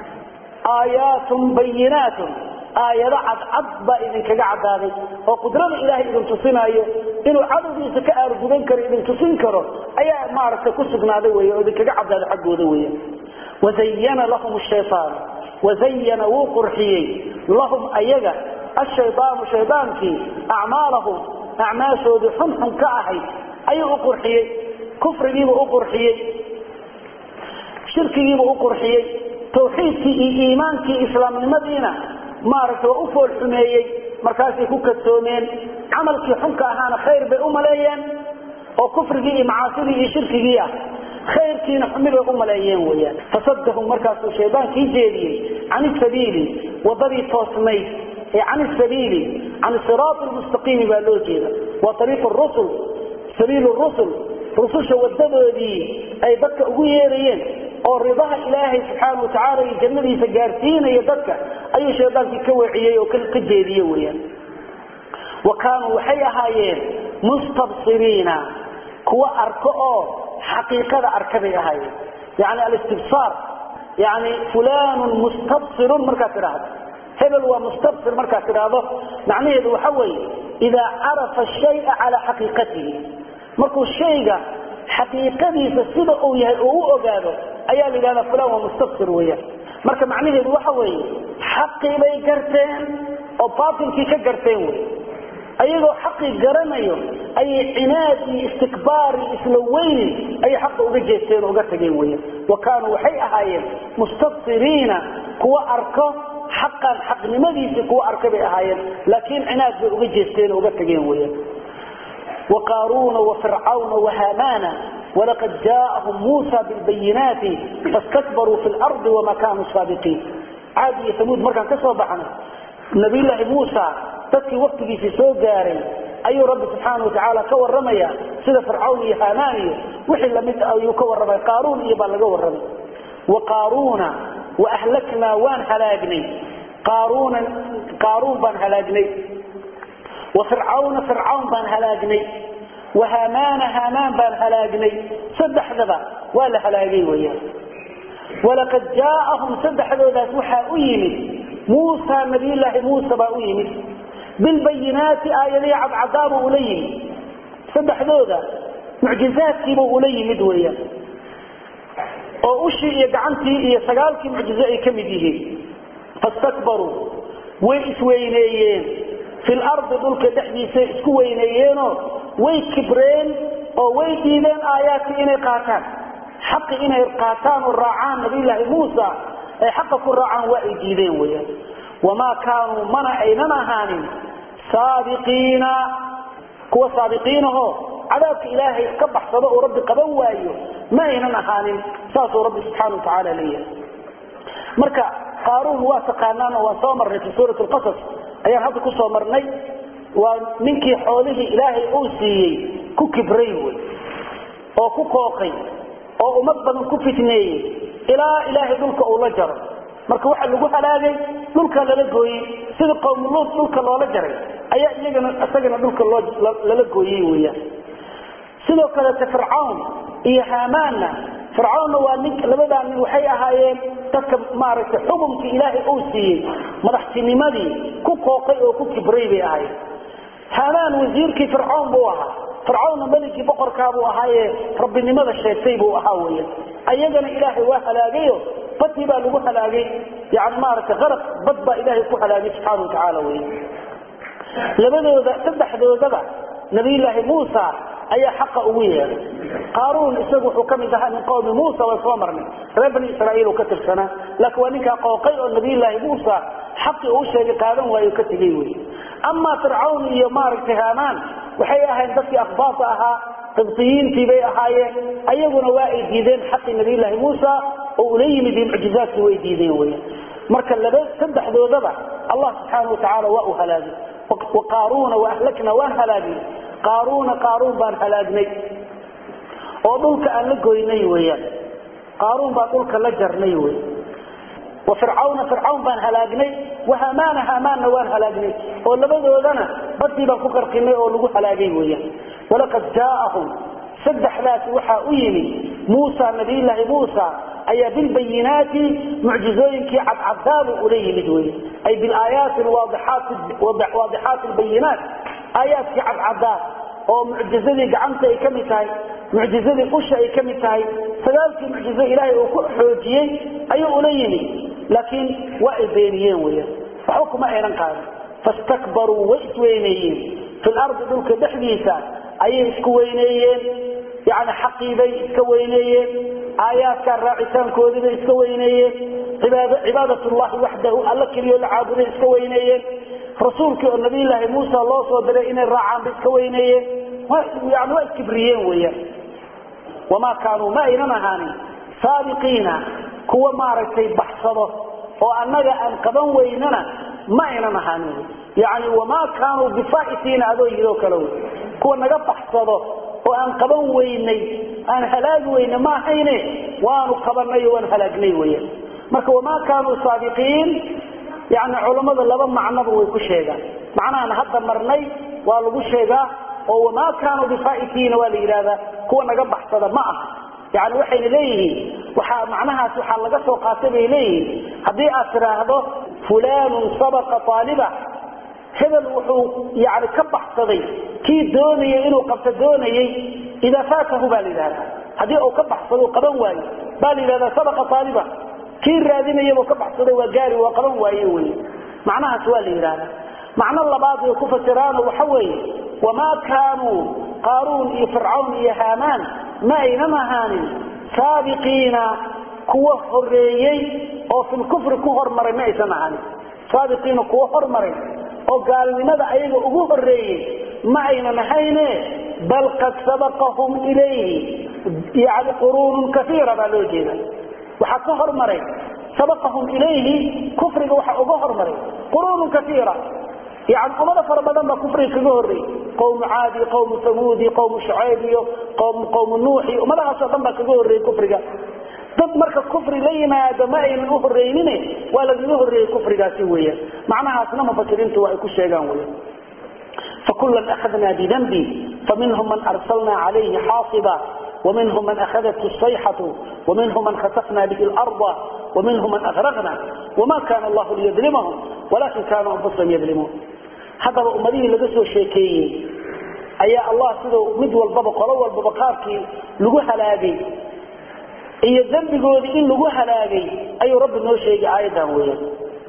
aayaatun bayinaatun aayado cadcad baa idinkaga caddaaday oo qudrada ilaahay idin tusinaayo inuu cadowgiisa ka aargudan karo idin tusin karo ayaa maaragtay ku sugnaaday wey oo idinkaga caddaaday xaggooda weya wazayana lahum shayaan wazayana wuu qurxiyey lahum ayaga ashaydaanu shaydaankii acmaalahum acmaashoodii xunxun ka ahayd ayuu u qurxiyey kufrigiibuu u qurxiyey shirkigiibuu u qurxiyey tawxiidkii iyo iimaankii islaamnimadiina maaragtay waa u fool xumeeyey markaasay ku kadsoomeen camalkii xunka ahaana khayr bay u maleeyeen oo kufrigii iyo macaasidii iyo shirkigii ah khayrkiina xumi bay u maleeyeen weyaan fasadahum markaasuu shaydaankii jeediyey can isabiili wadadii toosnayd ee can isabiili can siraati lmustaqiimi baa loo jeeda waa ariiq rusul sabiil rusul rususha wadadoodii ay dadka ugu yeerayeen oo ridaha ilaahay subxaana watacaala iyo jannadiisa gaarsiinaya dadka ayuu shaydaankii ka weeciyey oo ka jeediye weyaan wa kaanuu waxay ahaayeen mustabsiriina kuwa arko oo xaqiiqada arka bay ahaayeen yani alistibsaar yani fulanun mustabsirun markaad tidhaahdo hebel waa mustabsir markaad tidhaahdo macnaheedu waxa weeye idaa carafa shaya calaa xaqiiqatihi markuu shayga xaqiiqadiisa sida uu yahay oo u ogaado ayaa la yidhahdaa fulan waa mustabsir weeyaan marka macnaheedu waxa weeye xaqii bay garteen oo baatilkii ka garteen wey ayagoo xaqii garanayo ayay cinaad iyo istikbaar iyo isla weyni ayay xaqa uga jeesteen oo uga tageen weyan wa kaanuu waxay ahaayeen mustabsiriina kuwa arko xaqan xaqnimadiisii kuwa arka bay ahaayeen laakiin cinaad bay uga jeesteen oo uga tageen weyan وقارون وفرعون وهامان ولقد جاءهم موسى بالبينات فاستكبروا في الأرض وما كانوا سابقين عادي ثمود مركان كسوا بحنا نبي الله موسى تدكي وقتي في سوق جاري أي رب سبحانه وتعالى كور رميا سيدة فرعون يهامان وحل مد أو يكور رمي قارون يبقى لقور رمي وقارون وأهلكنا وان هلاقني قارون قارون بان هلاقني وفرعون فرعون بان هلاقني وهامان هامان بان هلاقني صدح ذبا ولا هلاقي وياه ولقد جاءهم صدح ذبا وحا أيمد موسى نبي الله موسى با أيمد بالبينات آية عب عذاب أليم صدح ذبا معجزات كيبو أليمد وياه oo ushii iyo gacantii iyo sagaalkii mucjizo ay ka mid yihiin fastakbaruu way isweyneeyeen fi lardi dhulka dhexdiisa isku weyneeyeenoo way kibreen oo way diideen aayaadkii inay qaataan xaqi inay qaataan oo raacaan nabiyulaahi muusa ay xaqa ku raacaan waa ay diideen weyaan wamaa kaanuu mana aynan ahaanin saabiqiina kuwa saabiqiinahoo cadaabka ilaahay ka baxsado oo rabbi qaban waayo ma aynan ahaanin saasuu rabbi subxaana wa tacaala leeyahay marka qaaruun waa taqaanaan oo waan soo marnay fi suurat lqasas ayaan hadda ku soo marnay waa ninkii xoolihii ilaahay uu siiyey ku kibray wey oo ku kooqay oo ummad badan ku fitneeyey ilaa ilaahay dhulka uu la jaro marka waxa lagu halaagay dhulka lala gooyey sida qowmuluud dhulka loola jaray ayaa iyagana isagana dhulka lala gooyey weyaan sidoo kaleete fircawn iyo haamaanna fircawnna waa nin labadaa nin waxay ahaayeen dadka maaragtay xukumkii ilaahay uu siiyey madaxtinimadii ku kooqay oo ku kibray bay ahaayeen haamaan wasiirkii fircawn buu ahaa fircawnna meligii boqorkaabuu ahaaye rabbinimada sheegtay buu ahaa weya ayagana ilaahay waa halaagayo badii baa lagu halaagay yani maaragtay qaraq bad baa ilaahay ku halaagay subxaana watacaala wey labadooda saddexdoodaba nabiyulaahi muusa ayaa xaqa ugu yeeday qaaruun isagu wuxuu ka mid ahaa min qowmi muusa way soo marnay reer bani israaiil uu ka tirsanaa laakiin waa ninkaa qooqay oo nabiyulaahi muusa xaqii uu sheegay qaadan waayo ka tegey wey amaa fircawn iyo maaragtay haamaan waxay ahayn dadkii akhbaasa ahaa qibtiyiintii bay ahaayeen ayaguna waa ay diideen xaqii nabiyulaahi muusa oo ula yimid iyo mucjizaadkii way diideen wey marka laba saddexdoodaba allah subxaana watacaala waa uu halaagay waqaaruuna waahlakna waan halaagnay qaaruuna qaaruun baan halaagnay oo dhulka aan la goynay weyaan qaaruun baan dhulka la jarnay wey wa fircawna fircawn baan halaagnay wahamaana hamaanna waan halaagnay oo labadoodana badii baan ku qarqinay oo lagu halaagay weyaan walaqad jaaahum saddexdaasi waxaa u yimi muusa nabiyulaahi muusa ayaa bilbayinaati mucjizooyinkii cadcadaabuu ula yimid wey ay bilaayaati waadixaati lbayinaat aayaadkii cadcadaa oo mucjizadii gacanta ay ka mid tahay mucjizadii usha ay ka mid tahay sagaalkii mucjizo ilaahay uu ku xoojiyey ayuu ula yimid laakiin waa ay beeniyeen weyan waxba kuma aynan qaadin fastakbaruu way isweyneeyeen fi lardi dhulka dhexdiisa ayay isku weyneeyeen yani xaqiibay iska weyneeyeen aayaadkaa raacitaankoodiibay iska weyneeyeen cibaadatullahi waxdahu alla keliyo la caabuday iska weyneeyeen rasuulkii oo nabiyulaahi muusa loo soo diray inay raacaan bay iska weyneeyeen yani waa iskibriyeen weyaan wamaa kaanuu ma aynan ahaanin saabiqiina kuwa maaragtay baxsado oo annaga aan qaban weynana ma aynan ahaanin yani wamaa kaanuu bifaa'itiina adoo yidoo kale wey kuwa naga baxsado oo aan qaban weynay aan halaagi weyne ma ahayne waanu qabanay oo waan halaagnay weyaan marka wamaa kaanuu saabiqiin yani culammada laba macnoba way ku sheegaan macnahan hadda marnay waa lagu sheegaa oo wamaa kaanuu bifaa'itiina waa la yidhahdaa kuwa naga baxsada ma aha yani waxayna leeyihiin waxaa macnahaas waxaa laga soo qaatay bay leeyihiin haddii aad tidhaahdo fulaanun sabaqa aaliba hebel wuxuu yani ka baxsaday kii doonayay inuu qabto doonayey idaa faatahu baa la yidhahdaa haddii uu ka baxsado qaban waayo baa la yidhahdaa sabaqa aaliba kii raadinayabuu ka baxsaday waa gaari waa qaban waaye wey macnahaas waa la yidhahdaa macno labaad way ku fasiraano waxa weeye wamaa kaanuu qaaruun iyo fircawn iyo haamaan ma aynan ahaanin saabiqiina kuwa horeeyey oo filkufri ku hormaray ma aysan ahaanin saabiqiina kuwa hormaray oo gaalnimada ayaga ugu horeeyey ma aynan ahayne bal qad sabaqahum ilayhi yani quruunun kaiira baa loo jeeda waxaa ka hormaray sabaqahum ilayhi kufriga waxa uga hormaray quruunun kaiira yani ummado fara badan baa kufriga kaga horreeyey qowmu caadi qowmu samuudi qowmu shucayb iyo qowmu nuuxi ummadahaasoo dhan baa kaga horreeyey kufriga dad marka kufri la yimaado ma aynan u horreynine waa lagaga horreeyey kufrigaasi weeyaan macnahaasna mufasiriintu waa ay ku sheegaan weyan fakulan akhadna bidambi faminhum man arsalna calayhi xaasiba ومنهم من أخذته الصيحة ومنهم من خسفنا به الأرض ومنهم من أغرقنا وما كان الله ليظلمهم ولكن كانوا أنفسهم يظلمون هذا أمريه لقصوا الشيكي أي الله سيدو مد والبابا قلو والبابا قاركي لقو هلاقي إيا الذنب قول إن لقو هلاقي أي رب نو شيء آيدا ويا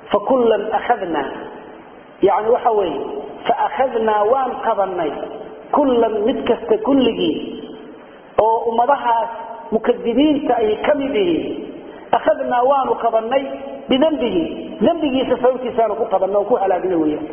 فكلا أخذنا يعني وحوي فأخذنا وان قضني kullan mid kasta kulligii oo ummadahaas mukadibiinta ay ka mid yihiin akhadnaa waanu qabannay bidambihi dembigiisa sababtiisaanu ku qabanay oo ku halaagnay weyaan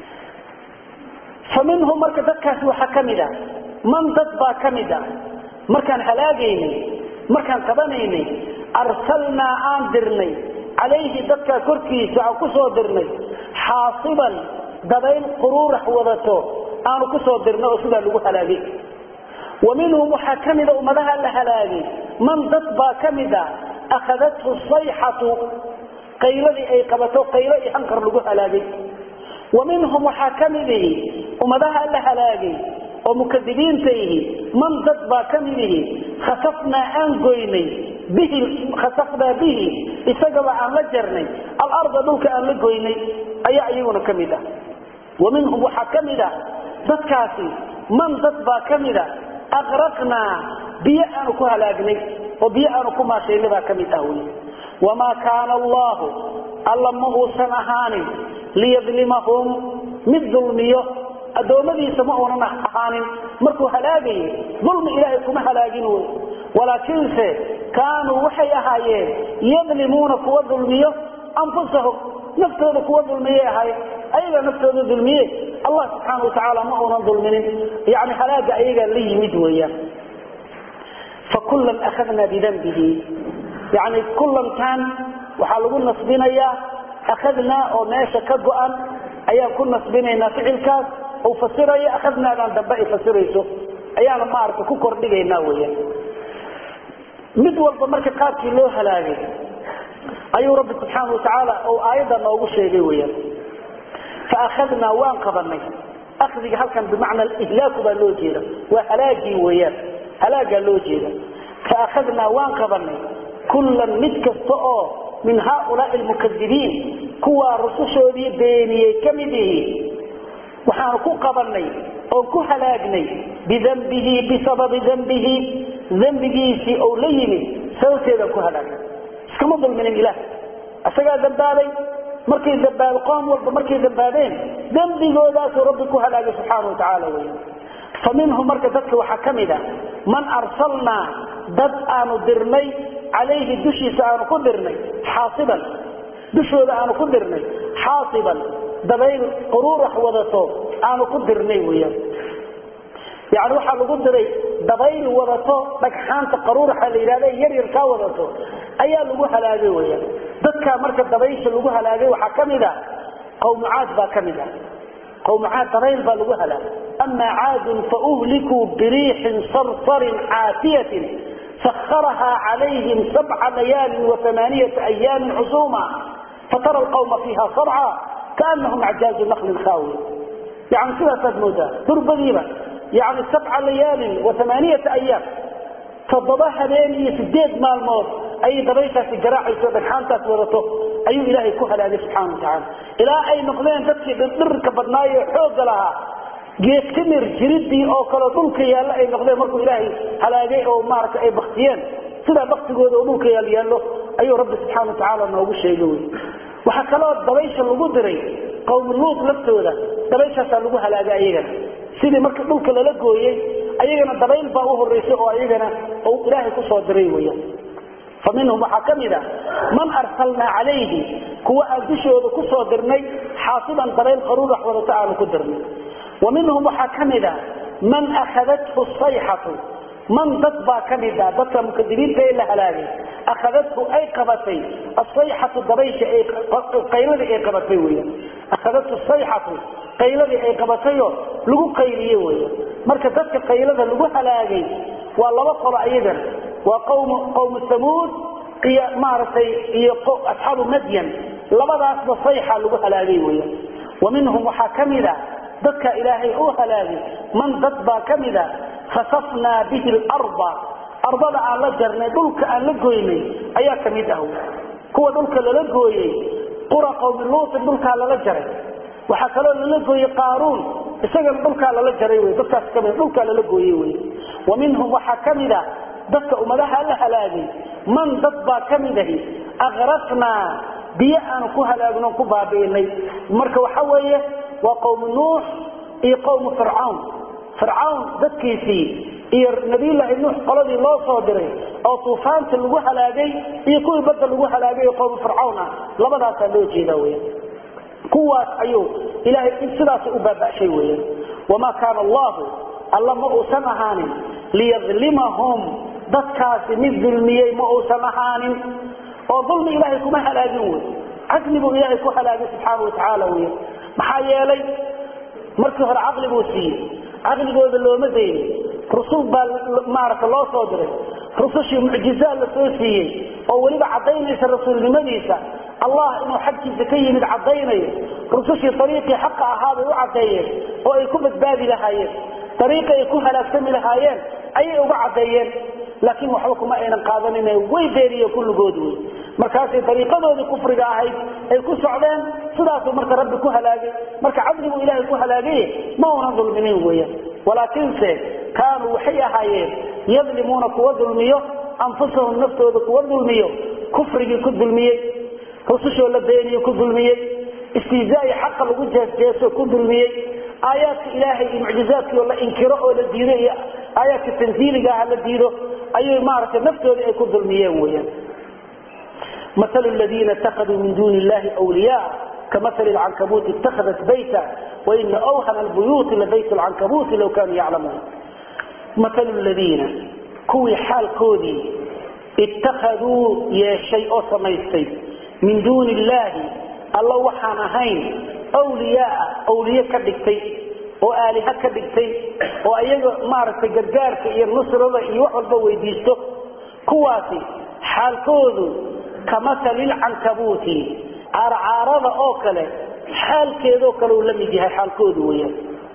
fa minhum marka dadkaasi waxaa ka mid a man dad baa ka mid a markaan halaagaynay markaan qabanaynay arsalnaa aan dirnay calayhi dadkaa korkiisa aan ku soo dirnay xaasiban dabayl quruurax wadato aanu ku soo dirnay oo sidaa lagu halaagay wa minhum waxaa ka mida ummadaha la halaagay man dad baa ka mid a akhadathu sayxatu qayladii ay qabato qaylo iyo hanqar lagu halaagay wa minhum waxaa ka mid ihi ummadaha la halaagay oo mukadibiinta ihi man dad baa ka mid ihi khasafnaa aan goynay bihi khasafnaa bihi isagaba aan la jarnay alarda dhulka aan la goynay ayaa iyaguna ka mid ah wa minhum waxaa ka mid a dadkaasi man dad baa ka mid a aqraqnaa biyo aanu ku halaagnay oo biyo aanu ku maashaynay baa ka mid ah wy wamaa kaana allahu alla ma uusan ahaanin liyadlimahum mid dulmiyo addoommadiisa ma uunan ahaanin markuu halaagayay dulmi ilaahay kuma halaagin wey walaakiinse kaanuu waxay ahaayeen yadlimuuna kuwa dulmiyo anfusahum naftooda kuwa dulmiyay ahaayeen ayagaa naftooda dulmiye allah subxaana watacaala ma uunan dulminin yani halaaga ayagaa la yimid weeyaan fakullan akhadnaa bidanbihi yani kullankan waxaa lagu nasbinayaa akhadnaa oo meesha ka go-an ayaan ku nasbinaynaa ficilkaas uu fasirayo akhadnaadaan dambe ay fasirayso ayaana maaragta ku kordhigaynaa weeyaan mid walba marka qaabkii loo halaagay ayuu rabbi subxaana watacaala uu aayadda noogu sheegay weyaan faahadnaa waan qabanay akdiga halkan bimacna ihlaaku baa loo jeeda waa halaagii weyaan halaagaa loo jeeda faahadnaa waan qabanay kullan mid kasta oo min haaulaai lmukadibiin kuwaa rusushoodii beeniyey ka mid ihi waxaanu ku qabanay oon ku halaagnay bidambihi bisababi dambihi dembigiisii ou la yimid sababteedaan ku halaagnay iskama dulminin ilaah isagaa dambaabay markay dambaab qoom walba markay dambaabeen dembigoodaasuu rabbi ku halaagay subxaana watacaala wey fa minhum marka dadka waxaa ka mid a man arsalnaa dad aanu dirnay calayhi dushiisa aanu ku dirnay xaasiban dushooda aanu ku dirnay xaasiban dabayl quruurax wadato aanu ku dirnay weyaan yani waxaa lagu diray dabayl wadato dhagxaanta qaruuraxa la yidhahda yaryar kaa wadato ayaa lagu halaagay weyaan dadkaa marka dabaysha lagu halaagay waxaa ka mid a qawmucaad baa ka mid a qawmucaad dabayl baa lagu halaagay ama caadun fauhlikuu biriixin sarsarin caatiyatin saharahaa calayhim sabca layaalin waamaaniyata ayaamin xusuuma fatara alqawma fiiha sarca kaanahum acjaazu naklin khaawiya yani sidaasaad moodaa durbadiiba yani sabca layaalin waamaaniyata ayaam toddoba habeen iyo sideed maalmood ayay dabayshaasi garaacayso dhagxaantaas wadato ayuu ilaahay ku halaagay subxana watacaala ilaa ay noqdeen dadkii dhirdhirka badnaayo xoogga lahaa geed timir jiridii oo kaleo dhulka yaalla ay noqdeen markuu ilaahay halaagay oo maarata ay baktiyeen sidaa baktigooda oo dhulka yaal yaallo ayuu rabbi subxana watacaala noogu sheegay wy waxaa kaloo dabaysha lagu diray qowmi luud laftooda dabayshaasaa lagu halaagay ayagana sidii marka dhulka lala gooyey ayagana dabayl baa u horeysay oo ayagana ilaahay kusoo diray weyaan fa minhum waxaa ka mid a man arsalnaa calayhi kuwa aan dushooda kusoo dirnay xaasiban dabayl qaruurax wadata aanu ku dirnay wa minhum waxaa ka mid a man akhadathu sayxatu man dad baa ka mid a dadka mukadibiinta ee la halaagay akhadathu ay qabatay asayxatu dabaysha qayladii ay qabatay weyan akhadathu sayxatu qayladii ay qabatayoo lagu qayliye weyan marka dadka qaylada lagu halaagay waa laba qolo ayagana waa qawmu qawmu samuud iyo maaragtay iyo asxaabu madyan labadaasba sayxa lagu halaagay weyan wa minhum waxaa ka mid a dadka ilaahay u halaagay man dad baa ka mid a khasafnaa bihi larda ardada aan la jarnay dhulka aan la goynay ayaa ka mid ah kuwa dhulka lala gooyey qura qawmi luutin dhulkaa lala jaray waxaa kaloo lala gooyey qaaruun isagana dhulkaa lala jaray wy dadkaas kami dhulkaa lala gooyey wy wa minhum waxaa ka mid a dadka ummadaha la halaagay man dad baa ka mid ahi aqrafnaa biyo aanu ku halaagno ku baabi'inay marka waxa weeye waa qowmu nuux iyo qowmu fircawn fircawn dadkiisii iyo nabiyullaahi nuux qoladii loo soo diray oo tuufaanta lagu halaagay iyo kuwii badda lagu halaagay oo qowmu fircawn ah labadaasaa loo jeedaa weya kuwaas ayuu ilaahay sidaas u baaba'shay weya wamaa kaana allahu alla ma uusan ahaanin liyadlimahum dadkaasi mid dulmiyey ma uusan ahaanin oo dulmi ilaahay kuma halaagin wey cadli buu ilaahay ku halaagay subxaana watacaala wey maxaa yeelay markii hore caqli buu siiyey caqligooda looma daynin rusul baa maaragta loo soo diray rusushii mucjizaad la soo siiyey oo weliba caddaynaysa rasuulnimadiisa allah inuu xaggiisa ka yimid caddaynayo rusushii ariiqii xaqa ahaa bay u caddeeyeen oo ay ku badbaadi lahaayeen ariiqi ay ku halaagsami lahaayeen ayay uga caddeeyeen laakiin waxba kuma aynan qaadanin way beeriye kulligood wey markaasay dariiqadoodii kufriga ahayd ay ku socdeen sidaasuu marka rabbi ku halaagay marka cadliguu ilaahay ku halaagaye ma unan dulminin weyan walaakiinse kaanuu waxay ahaayeen yadlimuuna kuwa dulmiyo anfusahum naftooda kuwa dulmiyo kufrigii ku dulmiyey rusushoo la beeniyo ku dulmiyey istihzaai xaqa lagu jeesjeeso ku dulmiyey aayaadka ilaahay iyo mucjizaadkii oo la inkiro oo la diido iyo aayaadka tanziiliga ah la diido ayay maaragtay naftoodii ay ku dulmiyeen weyaan مثل الذين اتخذوا من دون الله أولياء كمثل العنكبوت اتخذت بيتا وإن أوهن البيوت لبيت العنكبوت لو كانوا يعلمون مثل الذين كوي حال كودي اتخذوا يا شيء سميستي من دون الله الله وحان هين أولياء أولياء كدكتي وآلهة كدكتي وأيضا مارس قرقارك إيا النصر الله إيا وحول بويديستو كواسي حال كودو كمثل العنكبوت عرعارضة أو كله حال كيدو كلو لم يجيها حال كودو ويا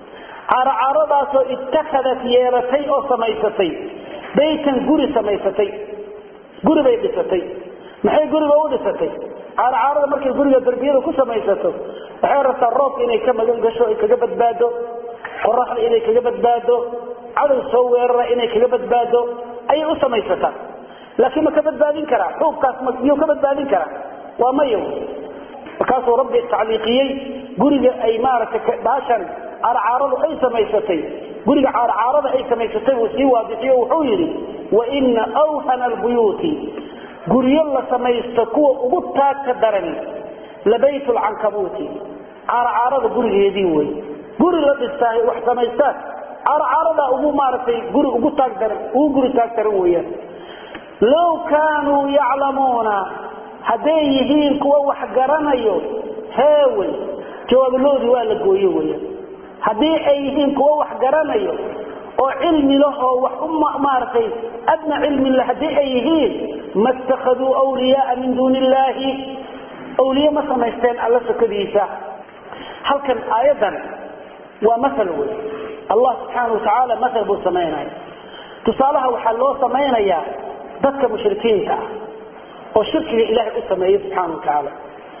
عرعارضة سو اتخذت يالتي أو سميستي بيتا قري سميستي قري بيدستي maxay guriga u dhisatay caarcaarada markay guriga darbiyada ku samaysato waxay rabtaa roobka inay ka magan gasho ay kaga badbaado qoraxda inay kaga badbaado cadow soo weerara inay kaga badbaado ayay u samaysataa laakiin ma ka badbaadin karaa xuubkaas miyuu ka badbaadin karaa waa mayo markaasuu rabbi tacliiqiyey guriga ay maaragtay baashan caarcaaradu ay samaysatay guriga caarcaarada ay samaysatay uu sii waadixiyo wuxuu yidhi waina awhana albuyuuti guryo la samaysto kuwa ugu taagka darani labayt lcankabuuti caarcaarada gurigeedii wey guri la dhistaa wax samaystaan caarcaarada ugu maaragtay guri ugu taag daran ugu guri taag daran weeyaan low kaanuu yaclamuuna hadday yihiin kuwa wax garanayo heewey jawaabiloodii waa la gooye weeyaan haddii ay yihiin kuwa wax garanayo oo cilmi lahoo wax u maaragtay adna cilmin le haddii ay yihiin ma اtakaduu wliyaaa min duuni illaahi wliye ma samaysteen alla sokadiisa halkan aayaddan waa maal wey allah subxaana watacaala maal buu samaynaya tusaalaha waxaa loo samaynayaa dadka mushrikiinta ah oo shirkiga ilaahay u sameeyey subxaana watacaala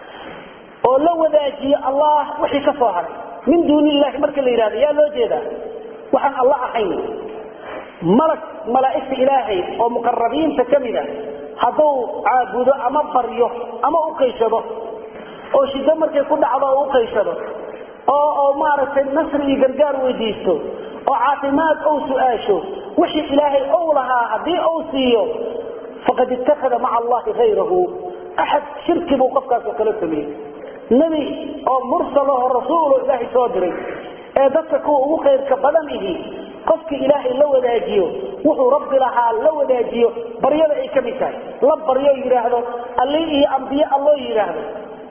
oo la wadaajiyo allah wixii ka soo haray min duuni illahi marka la yidhahdo yaa loo jeedaa waxaan alla ahayn malag malaa'igta ilaahay oo muqarabiinta ka mida hadduu caabudo ama baryo ama u qayshado oo shiddo markay ku dhacdo oo u qayshado oo oo maaragtay nasri iyo gargaar weydiisto oo caafimaad ou su-aasho wixii ilaahay ou lahaa haddii ou siiyo faqad ittakhada maca allahi hayrahu axad shirki buu qofkaas oo kala sameeyey nebi oo mursalaho rasuulo ilaahay soo diray ee dadka kuwa ugu khayrka badan ihi qofkii ilaahay la wadaajiyo wuxuu rabbi lahaa la wadaajiyo baryada ay ka mid tahay la baryo yidhaahdo alli iyo ambiye alloo yidhaahdo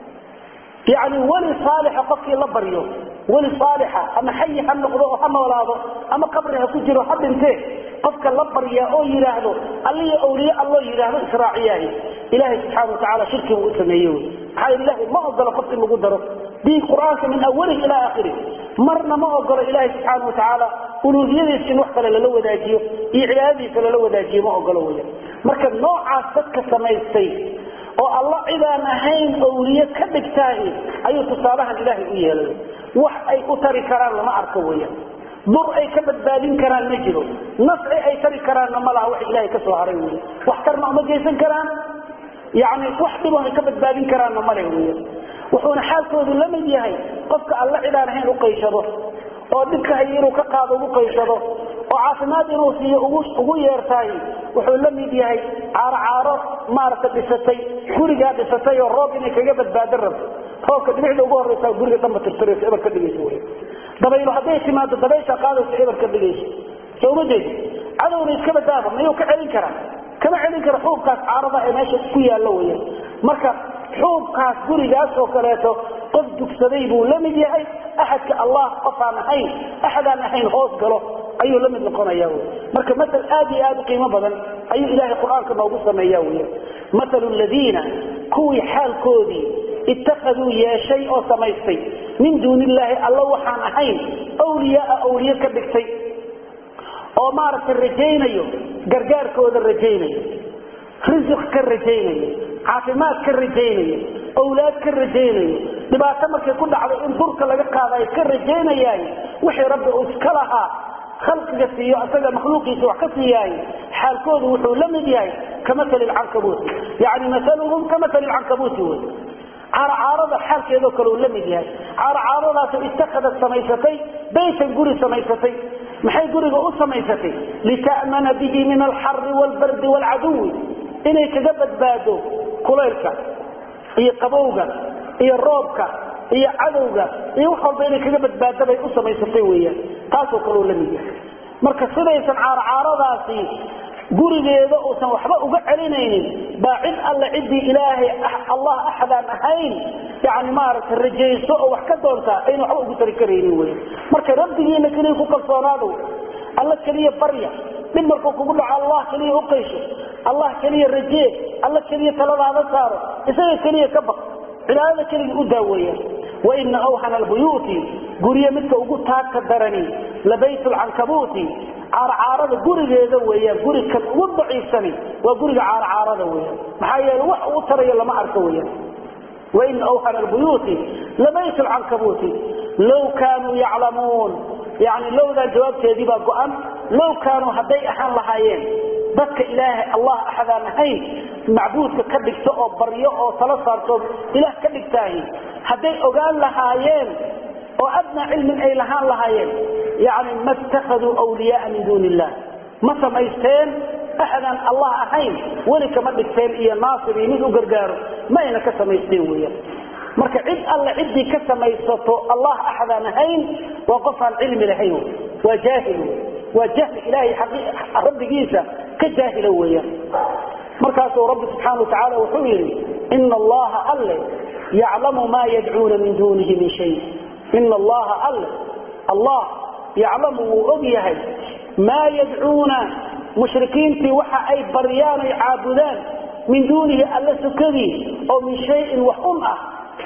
yacni weli saalixa qofkii la baryo weli saalixa ama xayi ha noqdo oo ha noolaado ama qabri ha ku jiro ha dhintee qofka la baryaa oo yidhaahdo alliyo awliye alloo yidhaahdo israaciyaahi ilaahay subxaana watacaala shirki buu u sameeye wy maxaa ilaahay ma ogolo qof in lagu daro diin qur-aanka min awalihi ilaa aakhirih marna ma ogolo ilaahay subxaana watacaala uluuhiyadiisa in wax kale lala wadaajiyo iyo cibaadadiisa lala wadaajiyo ma ogolo weya marka noocaas dadka samaystay oo alla cidaan ahayn awliye ka dhigtaahi ayuu tusaalahan ilaahay u yeelay wax ay u tari karaan lama arko weya dur ay ka badbaadin karaan ma jiro nafci ay tari karaanna ma laha wax ilaahay ka soo haray wey wax tarna uma geysan karaan yani wax dhibo ay ka badbaadin karaanna male wey wuxuuna xaalkoodu la mid yahay qofka alla cidaan ahayn u qayshado oo dhibka hay inuu ka qaado ugu qaysado oo caafimaad inuu siiyo ugu yeertaay wuxuu la mid yahay caaro caaro maaragta dhisatay gurigaa dhisatay oo roob inay kaga badbaado rabto roobka dhibicda ugu horreysa guriga dhanba tirtirayso eber ka dhigayso wy dabaylo hadday timaado dabaysha qaadayso eber ka dhigayso soo uma jeedi cadowna iska badaaba mayuu ka celin karaa kama celin kara xuubkaas caarada ee meesha ku yaallo weya marka xuubkaas gurigaas oo kaleeto qof dugsaday buu la mid yahay axadka allah qofaan ahayn axadaan ahayn hoos galo ayuu la mid noqonaya wy marka maal aad iyo aad u qiimo badan ayuu ilaahay qur-aanka noogu sameeya wy maalu ladiina kuwii xaalkoodii ittakhaduu yeeshay oo samaystay min duuni illaahi alla waxaan ahayn wliyaaa awliye ka dhigtay oo maaragtay rajaynayo gargaarkooda rajaynayo risiq ka rajaynayo caafimaad ka rajaynayo awlaad ka rajaynayo dhibaato markay ku dhacday in durka laga qaadayo ka rajaynayaay wixii rabbi uu iska lahaa khalqiga siiyo asaga makhluuqiisa wax ka siiyaayo xaalkoodu wuxuu la mid yahay ka maali lcankabuuti yani maaluhum ka maali lcankabuuti wey caaracaarada xaalkeedoo kale uu la mid yahay caaracaaradaasoo ittakhadad samaysatay baytan guri samaysatay maxay guriga u samaysatay lita'mana bihi min alxari waalbardi waalcaduwi inay kaga badbaado kulaylka iyo qabowga iyo roobka iyo cadowga iyo wax walba inay kaga badbaado bay u samaysatay weeyaan taasoo kaleo la mid yahay marka sidaysan caaracaaradaasi gurigeeda uusan waxba uga celinaynin baa cid alle ciddii ilaahay allah axadaan ahayn yani maaragtay rajayso oo wax ka doontaa ayna waxba ugu tari karaynin wey marka rabbigiina keliya ku kalsoonaado alla keliya barya dhib markuu kugu dhaco allah keliya u qaysho allah keliya rajee alla keliya taladaada saaro isaga keliya ka baq cibaadada keligii u daaweeya waina awhana albuyuuti guryo midka ugu taagka darani labayt lcankabuuti caarcaarada gurigeeda weyaan guri kan ugu daciifsani waa guriga caarcaarada weyaan maxaa yeele wax uu tarayo lama arko weyaan waina awhana albuyuuti labayt lcankabuuti low kaanuu yaclamuun yani lowdan jawaabteedii baa go-an low kaanuu hadday ahaan lahaayeen dadka ilaahay allah axadaan ahayn macbuudka ka dhigto oo baryo oo tala saarto ilaah ka dhigtaahi hadday ogaan lahaayeen oo adnaa cilmin ay lahaan lahaayeen yani ma ittakhaduu wliyaaa min duuni illah ma samaysteen axadaan allah ahayn weli kama dhigteen iyo naasir iyo mid u gargaaro ma ayna ka samaysteen weyaan marka cid alle ciddii ka samaysato allah axadaan ahayn waa qof aan cilmi lahayn waa jaahil waa jahli ilaahay rabbigiisa ka jaahila weeyaan markaasuu rabbi subxaana watacaala wuxuu yidhi ina allaha alle yaclamu maa yadcuuna min duunihi min shay ina allaha alle allah yaclamu wuu og yahay maa yadcuuna mushrikiintii waxa ay baryaan ay caabudaan min duunihi alle sukadii oo min shayin wax un ah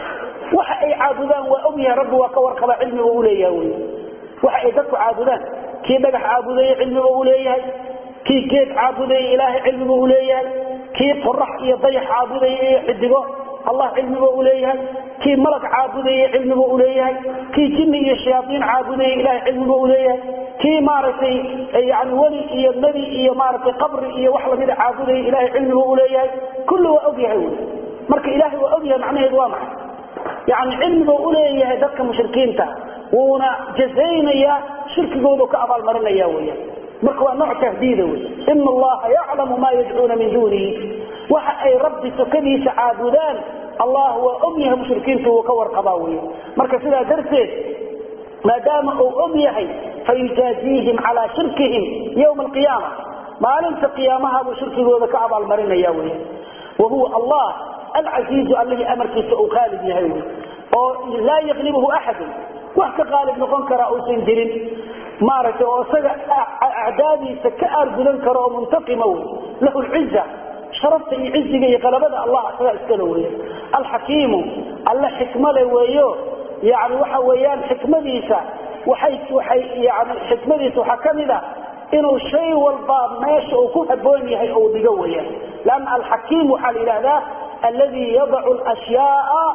waxa ay caabudaan waa og yahay rabbi waa ka warqaba cilmiga u leeyaha wy waxa ay dadku caabudaan kii dhagax caabudaya cilmiga u leeyahay kii geed caabudaya ilaahay cilmiga u leeyahay kii qorax iyo dayax caabudaya iyo xidigo allah cilmiga u leeyahay kii malag caabudaya cilmiga u leeyahay kii jinni iyo shayaaiin caabudaya ilahay cilmiga u leeyahay kii maaragtay yani weli iyo nebi iyo maaragtay qabri iyo wax lamida caabudaya ilahay cilmiga u leeyahay kulli waa og yahay wy marka ilahay waa og yahay macnaheedu waa maxay yani cilmiga u leeyahay dadka mushrikiinta wuuna jazaynaya shirkigoodu ka abaalmarinaya weyaan marka waa nooc tahdiida wey ina allaha yaclamu ma yadcuuna min duunihi waxa ay rabbi sokadiisa caabudaan allah waa og yahay mushrikiintu wuu ka warqabaa wey marka sidaa darteed maadaama uu og yahay fayujaaziihim calaa shirkihim ywma alqiyaama maalinta qiyaamaha buu shirkigooda ka abaalmarinaya wey wa huwa allah alcasiizu allihii amarkiisa uu qaalib yahay wey oo laa yaklibuhu axadun wax ka qaalib noqon kara uusan jirin maaragtay oo isaga acdaadiisa ka aargudan karo oo muntaqima wey lahu lciza sharafta iyo ciziga iyo qalabada allah isagaa iskale weya alxakiimu alle xikmale weeyo yani waxa weeyaan xikmadiisa waxay waxay yani xikmadiisa waxaa ka mid a inuu shay walba meesha uu ku haboon yahay ou dhigo weeyaan lanna alxakiim waxaa la yidhahdaa alladii yadacu lashyaaa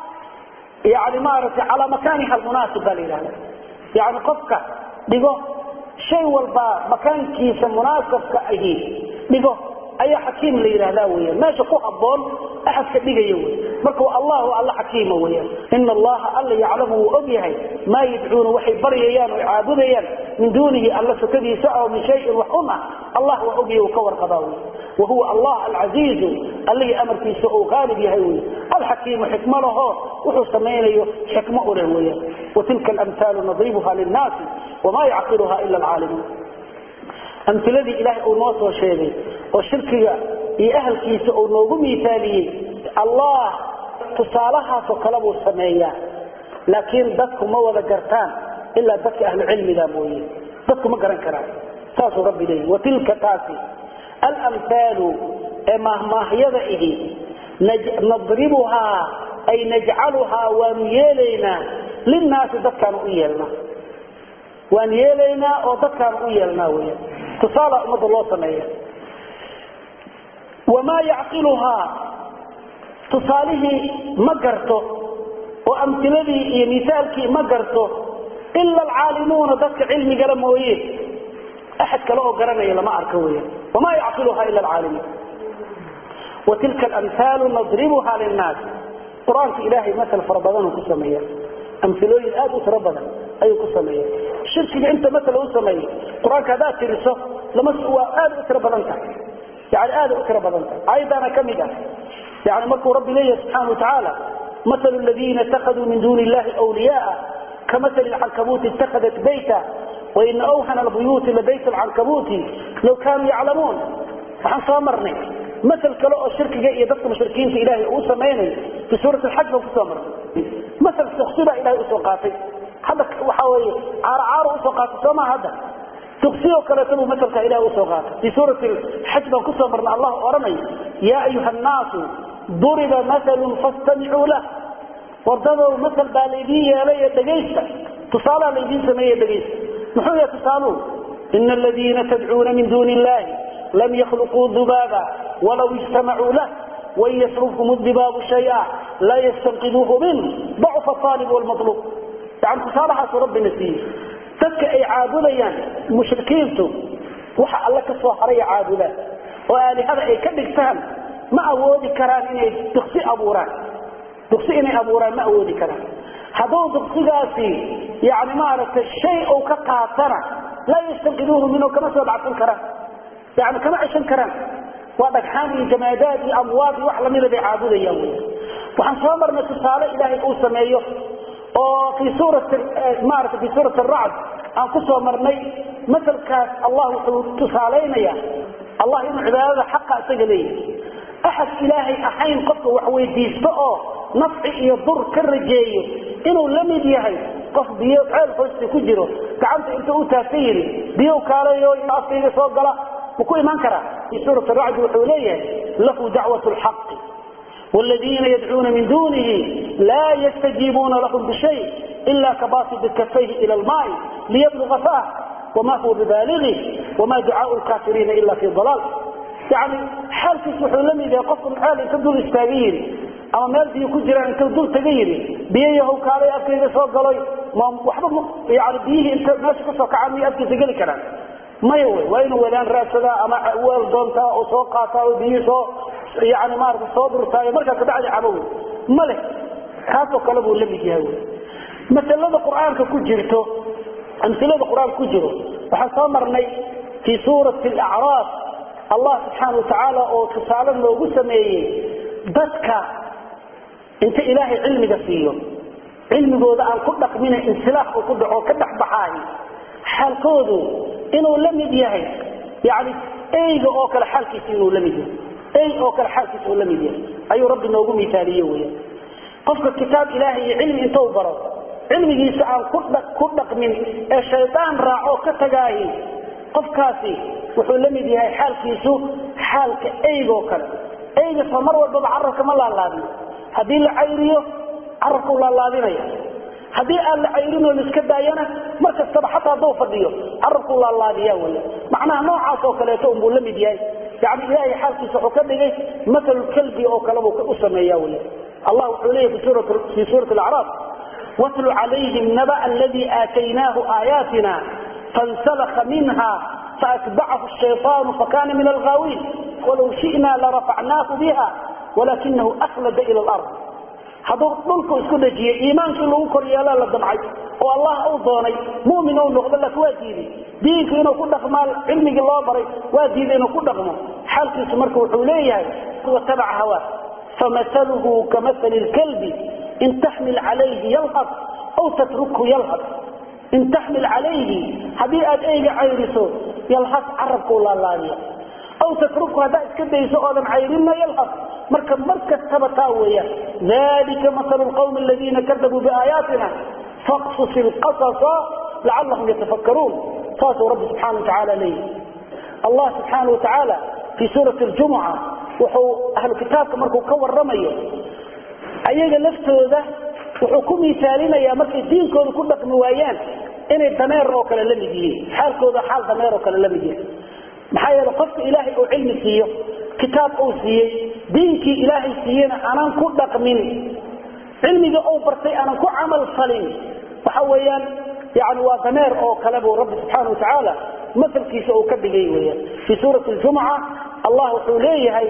yani maaragtay calaa makaaniha almunaasib baa la yidhahda yani qofka dhigo shay walba makaankiisa munaasabka ahi dhigo ayaa xakiim la yidhahda weya meesha ku haboon axadka dhigaya wey marka allah waa alla xakiima weeyaan ina allaha alla yaclamu wuu og yahay maa yadcuuna waxay baryayaan oo caabudayaan min duunihi alla sokadiisa oo min shayin wax un ah allah waa ogyahay uu ka warqabaa wey wahuwa allah alcasiizu allihii amarkiisa uu qaalib yahay wey alxakiimu xikmo laho wuxuu samaynayo xikmo u leh weeyaan watilka alamhaalu nadribuha linnaasi wamaa yacqiluha ila alcaalimuun amtiladii ilaahay uu noo soo sheegay oo shirkiga iyo ahalkiisa uu noogu miisaaliyey allah tusaalahaasoo kale buu sameeyaa laakiin dadku ma wada gartaan ilaa dadka ahlu cilmiga mooye dadku ma garan karaan saasuu rabbi leeyahy watilka taasi alamhaalu ee maahmaahyada ihi nadribuhaa ay najcaluhaa waanu yeelaynaa linnaasi dadkaanu u yeelnaa waan yeelaynaa oo dadkaanu u yeelnaa weya tusaala ummadda loo sameeya wamaa yacqiluhaa tusaalihii ma garto oo amtiladii iyo misaalkii ma garto ila alcaalimuuna dadka cilmigala mooye axad kale oo garanaya lama arko weya wamaa yacqiluhaa ila alcaalimuun watilka alamhaalu nadribuha linnaas qur-aanka ilaahay masal fara badanuu ku sameeya amilooyin aad u tiro badan ayuu ku sameeya shirkiga inta masala u sameeyey qur-aanka haddaad tiriso lama waa aad u tiro badan tahay yani aada u tiro badan tahay aayaddaana ka mid ah yani markuu rabbi leeyahay subxaana watacaala masalu ladiina itakaduu min duuni illahi wliyaaa kamasali lcankabuuti itakadat bayta waina awhana albuyuuti labayt alcankabuuti law kaanuu yaclamuun waxaan soo marnay masal kale oo shirkiga iyo dadka mushrikiinta ilaahay uu samaynayo fi suurat alxaj baan kusoo marnay masal tuksi baa ilahay usoo qaatay hadda waxa weeye caaro caaro usoo qaatay soo maha hadda tuksi oo kaleeto buu masalka ilahay usoo qaatay fi suurati alxaj baan kusoo marnay allah odhanayo yaa ayuha annaasu duriba masalun fastamicuu lah wardadow masal baa laydiin yeelay ee dhegaysta tusaalaa laydiin sameeye dhegaysta muxuu yahay tusaaluhu ina aladiina tadcuuna min duuni illahi lam yakhluquu dubaaba walaw ijtamacuu lah wain yasrubhum dibaabu shaya laa yastanqiduuhu min dacfa aalib wlmaluub yani tusaalahaasuu rabbina siiyey dadka ay caabudayaan mushrikiintu waxa alle ka soo haraya caabudaan oo aalihada ay ka dhigtaan ma awoodi karaan inay duksi abuuraan duksi inay abuuraan ma awoodi karaan hadduu duksigaasi yani maaragtay shay uu ka qaatana laa yastanqiduuhu minhu kama soo dhacsan karaan yani kama ceshan karaan waa dhagxaan iyo jamaadaad iyo amwaad iyo wax lamida bay caabudayaan wy waxaan soo marnay tusaale ilaahay uu sameeyo oo fii suurati maarata fii suurati aracd aan ku soo marnay masalkaas allah wuxuu tusaalaynaya allah inuu cibaadada xaqa isaga leeyahay axad ilaahay ahayn qofka wax weydiisto oo nafci iyo dur ka rajeeyo inuu la mid yahay qof biyo ceel hoosta ku jiro gacanta inta u taagta yidhi biyow kaalayo afkayga soo gala ma ku imaan karaa fi suurat racdi wuxuu leeyahay lahu dacwat lxaqi wladiina yadcuuna min dunihi laa yastajiibuuna lahum bishay ila kabasidi kafayhi ila lmaai liyabluga fah wama huwa bibalighi wama ducaau lkafiriina ila fi dalaal yani xaalkiis wuxuu la mid yahay qofku ceel inta dul istaaga yidhi ama meel biyo ku jiraan inta dul taga yidhi biyo yahow kaalay afkayga soo galoy waxba yani biyihii inta meesha kasoo kacaan miyo afkiisa geli karaan maya wy waa inuu wadaan raadsadaa ama weel doontaa oo soo qaataa oo biyihii soo yani maarata soo durtaayo markaa kabacdi cabo wey ma leh kaasoo kale buu la mid yahay wy masalada qur-aanka ku jirto amsilada qur-aanka ku jiro waxaan soo marnay fii suurati alacraaf allah subxaana watacaala oo tusaale noogu sameeyey dadka inta ilaahay cilmiga siiyo cilmigooda aan ku dhaqmina insilaax uu ku dhaco ka dhexbaxaahi xaalkoodu inuu la mid yahay yani eyga oo kale xaalkiisa inuu la mid yahay ey oo kale xaalkiisa uu la mid yahay ayuu rabbi noogu miaaliye weya qofka kitaab ilaahay iyo cilmi intuu baro cilmigiisa aan ku dhaqmin ee shaydaan raaco ka tagaahi qofkaasi wuxuu la mid yahay xaalkiisu xaalka eygo kale eyga soo mar walbaba carabka ma laalaadiyo haddii la cayriyo carabkau laalaadinaya haddii aan la cayrinoo laiska daayana mar kastaba xataa hadduu fadhiyo carabkuu laalaadiya wey macnaha noocaas oo kaleeto unbuu la mid yahay yani ilaahay xaalkiisa wuxuu ka dhigay masalu kalbi oo kale buu u sameeya wey allah wuxuu leeyahy fii suurati alacraaf watlu calayhim naba aladii aataynaahu aayaatina fansalaka minha faatbacahu shayطaanu fakana min alghaawiin walow shi'na larafacnaahu biha walakinahu akhlada ila lard hadduu dhulku isku dhejiyey iimaankii lagu kor yeelaa la damcay oo allah uu doonay mumin ou noqdo laakin waa diiday diinku inuu ku dhaqmaa cilmigii loo baray waa diiday inuu ku dhaqmo xaalkiisu marka wuxuu leeyahay watabaca hawaa famasaluhu kamasali lkalbi in taxmil calayhi yalhad aw tatrukhu yalhad in taxmil calayhi haddii aad eyga cayriso yalhad carabkau laalaadiya aw tatrukhu haddaad iska dayso oodan cayrinna yalhad marka mar kastaba taa weeyaan dalika masalu lqawmi aladiina kadabuu biaayaatina faqsus ilqasasa lacalahum yatafakkaruun saasuu rabbi subxana wa tacaala leeyahy allah subxaana wa tacaala fii suurati ljumuca wuxuu ahlu kitaabka markuu ka waramayo ayaga laftooda wuxuu ku miisaalinayaa markay diinkooda ku dhaqmi waayaan inay dameer oo kale la mid yihiin xaalkooda xaal dameer oo kale la mid yahay maxaa yeele qofka ilaahay uu cilmi siiyo kitaab uu siiyey diinkii ilaahay siiyena aanan ku dhaqmin cilmiga uu bartay aanan ku camal falin waxa weeyaan yani waa dameer oo kale buu rabbi subxaana wa tacaala masalkiisa uu ka dhigay weyaan fii suurati ljumuca allah wuxuu leeyahay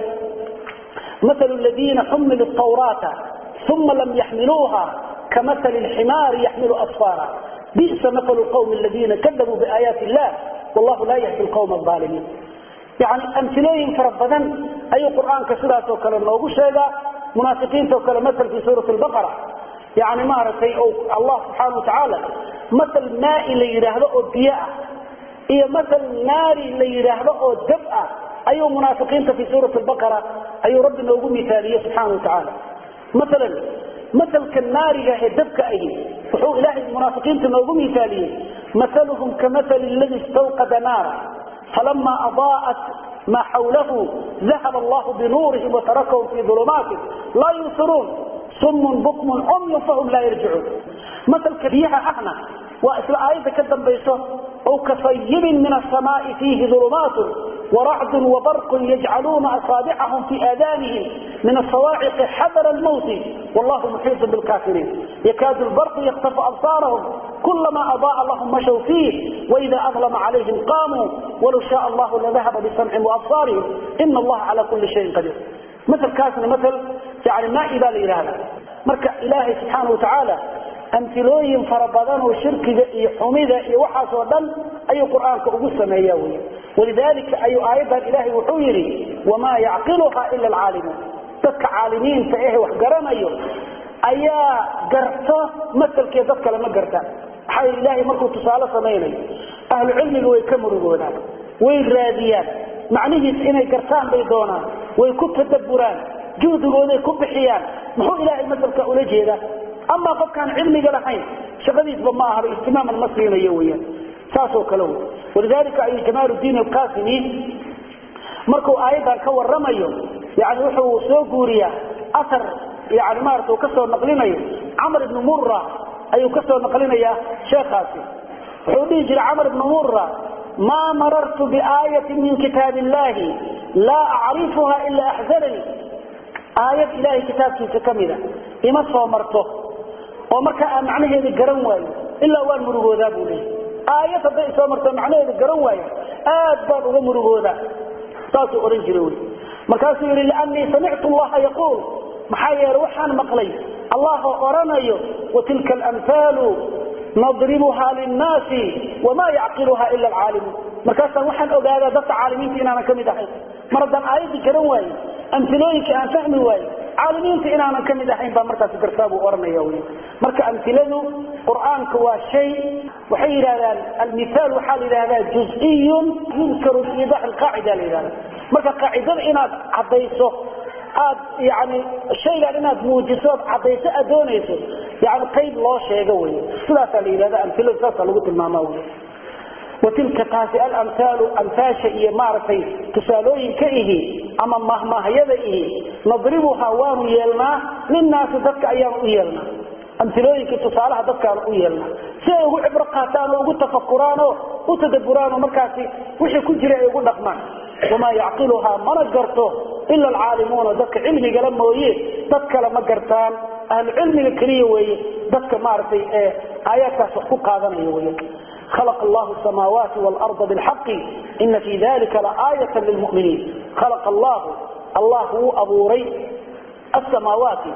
masalu ladiina xumiluu tawraata uma lam yaxmiluuha kamasali lximaari yaxmilu asfaara bisa masalu lqawmi aladiina kadabuu biaayaati illah wallahu laa yahdi lqawma alaalimiin yani amilooyin fara badan ayuu qur-aanka sidaasoo kale noogu sheegaa munaafiqiinto kale masal fii suurati lbaqara yani maaragtay allah subxaana watacaala masal maai la yidhaahdo oo biyo ah iyo masal naari la yidhaahdo oo dab ah ayuu munaafiqiinta fii suurati lbaqara ayuu rabbi noogu miaaliye subxaana watacaala maalan masalka naariga ee dabka ahi wuxuu ilaahay munaafiqiinta noogu miaaliyey masaluhum kamasali ladi istawqada naara falama adaa'at ma xawlahu dahaba allahu binuurihim watarakahum fii ulumaati laa yubsiruun sumun bukmun cumyun fahum laa yarjicuun masalka biyaha ahna waa isla aayadda ka dambayso ow kasayibin min asamaai fiihi ulumaatun waracdun wabarqun yajcaluuna asaabicahum fii aadanihim min asawaaciqi xadara lmawti wallahu muxiiطun bilkafiriin yakaadu lbarqu yaktafu absaarahum kulama adaaa lahum mashaw fiih waida adlama calayhim qaamuu walow shaaa allahu ladahaba bisamcihim waabsaarihim ina allaha cala kuli shayin qadiir masalkaasna masal yani maai baa la yidhahda marka ilaahay subxaana wa tacaala amilooyin fara badan oo shirkiga iyo xumida iyo waxaasoo dhan ayuu qur-aanka ugu sameeya wy walidalika ayuu aayaddan ilaahay wuxuu yidhi wamaa yacqiluha ila alcaalimuun dadka caalimiinta ehe wax garanayo ayaa garto masalkee dad kale ma gartaan maxaa yl ilaahay markuu tusaale samaynayo ahlu cilmiga way ka murugoodaan way raadiyaan macnihiis inay gartaan bay doonaan way ku tadabburaan juhdigooday ku bixiyaan muxuu ilaahay masalka ula jeedaa amaa qofkaan cilmiga lahayn shaqadiisba ma ahaba ihtimaaman ma siinayo weyaan saasoo kale wey walidalika ayuu jamaaludiin alqasimi markuu aayaddan ka waramayo yani wuxuu soo guuriyaa asar yani maarata uu ka soo naqlinayo camar ibnu mura ayuu ka soo naqlinayaa sheekhaasi wuxuu dhihi jiray camar ibnu mura maa marartu biaayatin min kitaab illahi laa acrifuha ila axzananii aayad ilahay kitaabkiisa ka mida ima soo marto oo markaa aan macnaheeda garan waayo ilaa waan murugoodaa buu leeyay aayad hadday isoo marto macnaheeda garan waayo aad baan uga murugoodaa saasuu odhan jira wy markaasuu yidhi liannii samictu allaha yaquul maxaa yeele waxaan maqlay allahoo odhanayo watilka alamhaalu nadribuha linnaasi wamaa yacqiluha ila alcaalimuun markaasaan waxaan ogaadaa dadka caalimiinta inaanan ka mid ahayn mar haddaan aayaddii garan waayo amilooyinka aan fahmi waayo caalimiinta inaanan ka mid ahayn baa markaas gartaa buu ohanaya wy marka amiladu qur'aanka waa shay waxay yidhahdaan almithaal waxaa la yidhahdaa juz'iyun yunkaru biidax alqaacida la yidhahda marka qaacidada inaad caddayso aad yani shaygan inaad muujiso ood caddayso aad doonayso yani qayb loo sheego wey sidaasaa la yidhahda amiladu saasaa lagu tilmaama wy watilka taasi alamhaalu amhaasha iyo maaragtay tusaalooyinka ihi ama mahmaahyada ihi nadribuhaa waanu yeelnaa linnaasi dadka ayaanu u yeelnaa amilooyinkii tusaalaha dadkaanu u yeelnaa si ay ugu cibro qaataan oo ugu tafakuraan oo u tadabburaan oo markaasi wixii ku jira ay ugu dhaqmaan wamaa yacqiluhaa mana garto ila alcaalimuuna dadka cilmigala mooye dad kale ma gartaan ahlu cilmiga keliya weeye dadka maaragtay ee aayaadkaas wax ku qaadanaya wey خلق الله السماوات والأرض بالحق إن في ذلك لآية للمؤمنين خلق الله الله هو أبوري السماوات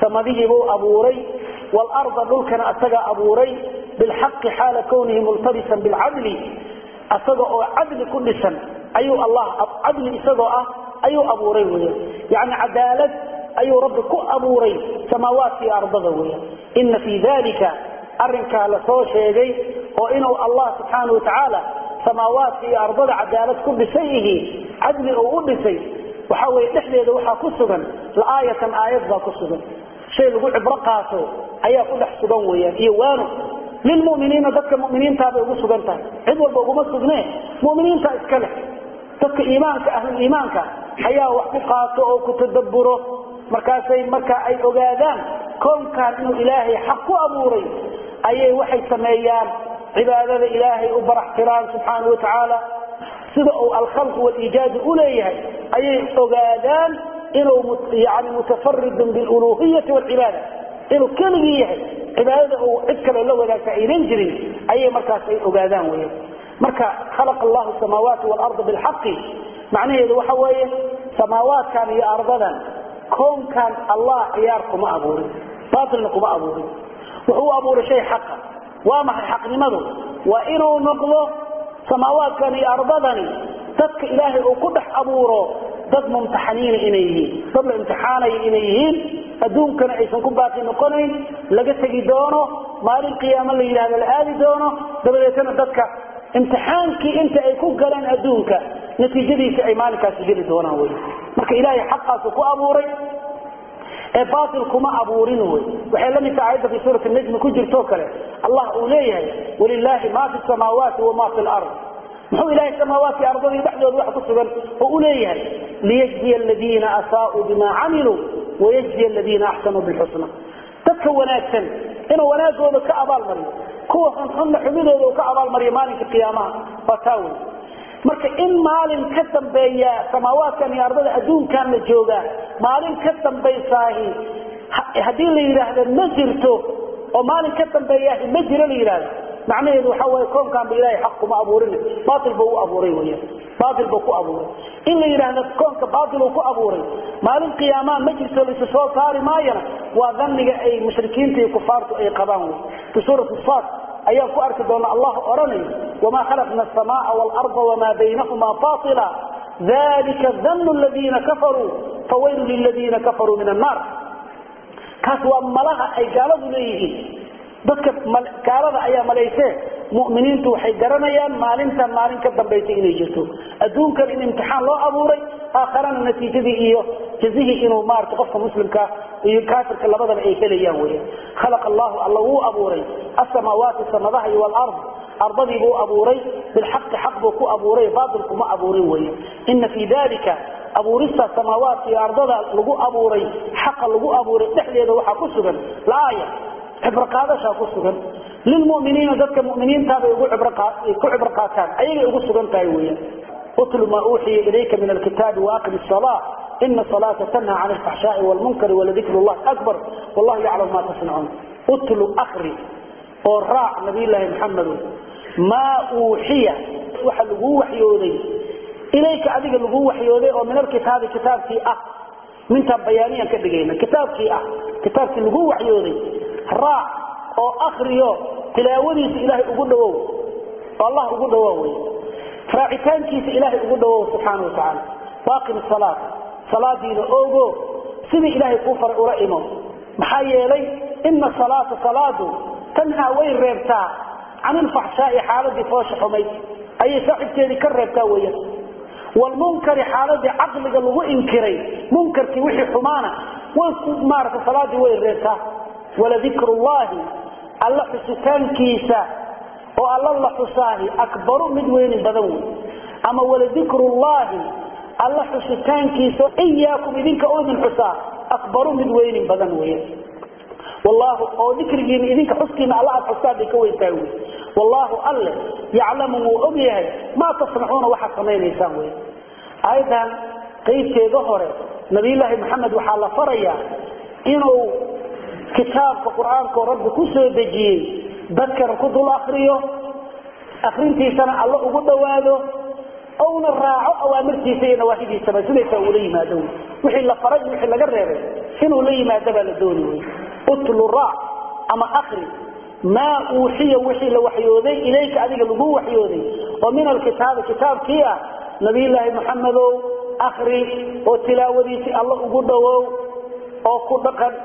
samadihiibuu abuuray waalarda dhulkana asagaa abuuray bilxaqi xaala kownihi multabisan bilcadli asaga oo cadli ku dhisan ayuu allah cadli isagoo ah ayuu abuuray weya yani cadaalad ayuu rabbi ku abuuray samaawaadka iyo ardada weya ina fii dalika arinkaa lasoo sheegay oo inuu allah subxaana watacaala samaawaadka iyo ardada cadaalad ku dhisan yihiin cadli uu u dhisay waxa weye dhexdeeda waxaa ku sugan laaayatan aayad baa ku sugan shay lagu cibro qaato ayaa ku dhex sugan weyaan iyo waano lilmuminiina dadka muminiintaabay ugu sugan tahay cid walba uguma sugne muminiinta iska leh dadka iimaanka ahluliimaanka ayaa wax ku qaato oo ku tadaburo markaasay marka ay ogaadaan koonkan inuu ilaahay xaq ku abuuray ayay waxay sameeyaan cibaadada ilaahay u baraxtiraan subxaana wa tacaala sida uu alkhalqu waliijaadu u leeyahay ayay ogaadaan inuu yani mutafaridun biluluhiyati wlcibaada inuu keligii yahay cibaadada uu cid kale la wadaagta aynan jirin ayay markaas ay ogaadaan weya marka khalaqa allahu samaawaati waalarda bilxaqi macnaheedu waxa weeye samaawaadkan iyo ardadan koonkan allah ciyaar kuma abuurin baatilna kuma abuurin wuxuu u abuuray shay xaqa waa maxay xaqnimadu waa inuu noqdo samaawaadkan iyo ardadani dadka ilaahay uu ku dhex abuuro dad mumtaxaniina inay yihiin dad la imtixaanaya inay yihiin adduunkana aysan ku baaqi noqonayn laga tegi doono maalin qiyaamo la yidhahdo la aadi doono dabadeetana dadka imtixaankii inta ay ku galeen adduunka natiijadiisa ay maalinkaasi geli doonaan wy marka ilaahay xaqaasu ku abuuray ee baatil kuma abuurin wy waxay la mid taha ayadda fi suurati najmi ku jirtoo kale allah uu leeyahay walilaahi ma fi samaawaati wama fi lard muxuu ilahay samaawaatki ardadii dhexdooda wax ku sugan oo u leeyahay liyajziya aladiina asaauu bima camiluu wayajziya aladiina axsanuu bilxusna dadka wanaagsan inuu wanaagooda ka abaalmariyo kuwa xunxunna xumidooda uu ka abaalmariyo maalinka qiyaamaha waa taa wey marka in maalin ka dambeeya samaawaadkan iyo ardada adduunkan la joogaa maalin ka dambaysaahi haddii la yidhaahdo ma jirto oo maalin ka dambeeyaahi ma jiro la yidhahdo macnaheedu waxa wey koonkaanba ilahay xaq kuma abuurin baail buu u abuuray weya baail buu ku abuuray in la yidhaahdo koonka baailuu ku abuuray maalin qiyaamaa ma jirto laisu soo saari maayana waa dhanniga ay mushrikiinta iyo kufaartu ay qabaan wey fi suurati sad ayaan ku arki doona allah odhanayo wamaa khalaqna asamaa waalarda wamaa baynahuma baila dalika danu ladiina kafaruu fawaylu liladiina kafaruu min annaar kaas waa malaha ay gaaladu leeyihiin dadka gaalada ayaa malaysee muminiintu waxay garanayaan maalintan maalin ka dambaysa inay jirto adduunkan in imtixaan loo abuuray aakharana natiijadii iyo jazihii inuu maarata qofka muslimka iyo kaafirka labadaba ay helayaan wey khalaqa allahu alla wuu abuuray asamaawaati samadaha iyo walard ardadii buu abuuray bilxaqi xaq buu ku abuuray baatil kuma abuurin wey ina fii dalika abuurista samaawaadka iyo ardada lagu abuuray xaqa lagu abuuray dhexdeeda waxaa ku sugan laaya cibrqaadashaa ku sugan lilmuminiina dadka muminiintaabay ku cibro qaataan ayagay ugu sugan tahay weyan utlu maa uuxiya ilayka min alkitaabi waaqim salaa ina salaata tanha can alfaxshaai wlmunkari waladikr llahi akbar wallahu yaclam ma tasnacuun utlu akri oo raac nabiyllaahi maxamedo maa uuxiya waxa laguu waxyooday ilayka adiga laguu waxyooday oo min alkitaabi kitaabkii ah mintaan bayaaniyan ka dhigayna kitaabkii ah kitaabkii laguu waxyooday raac oo akriyo tilaawadiisa ilaahay ugu dhawow oo allah ugu dhawow wey raacitaankiisa ilaahay ugu dhawow subxaana watacaala waaqim salaata salaadiina ogo sidii ilaahay kuu faray ula imo maxaa yeelay ina salaata salaadu tanhaa way reebtaa can ilfaxshaai xaaladii foosha xumayd ayay saaxibkeedii ka reebtaa weyan wlmunkari xaaladii caqliga lagu inkiray munkarkii wixii xumaana way maarata salaadii way reebtaa waladikr llahi alla xusitaankiisa oo alla la xusaahi akbaru mid weynin badan wey ama waladikr llahi alla xusitaankiisa iyaakum idinka oo idin xusaa akbaru mid weynin badan wey wallaahu oo dikrigiina idinka xuskiina alla aad xustaan bay ka weyntahay wey wallaahu alle yaclamu wuu og yahay maa tasnacuuna waxaad samaynaysaan wey aayaddan qaybteeda hore nabiyulaahi maxamed waxaa la farayaa inuu kitaabka qur-aankao rabbi ku soo dejiyey dadkana ku dul akriyo akrintiisana alla ugu dhowaado ouna raaco awaamirtiisa iyo nawaahidiisaba sidaysaa ula yimaado wixii la faray iyo wixii laga reebay inuu la yimaado baa la dooni wey utlu raac ama akri maa uuxiya wixii la waxyooday ilayka adiga lagu waxyooday oo min alkitaabi kitaabkii ah nabiyulaahi maxamedow akri oo tilaawadiisii alla ugu dhowow oo ku dhaqan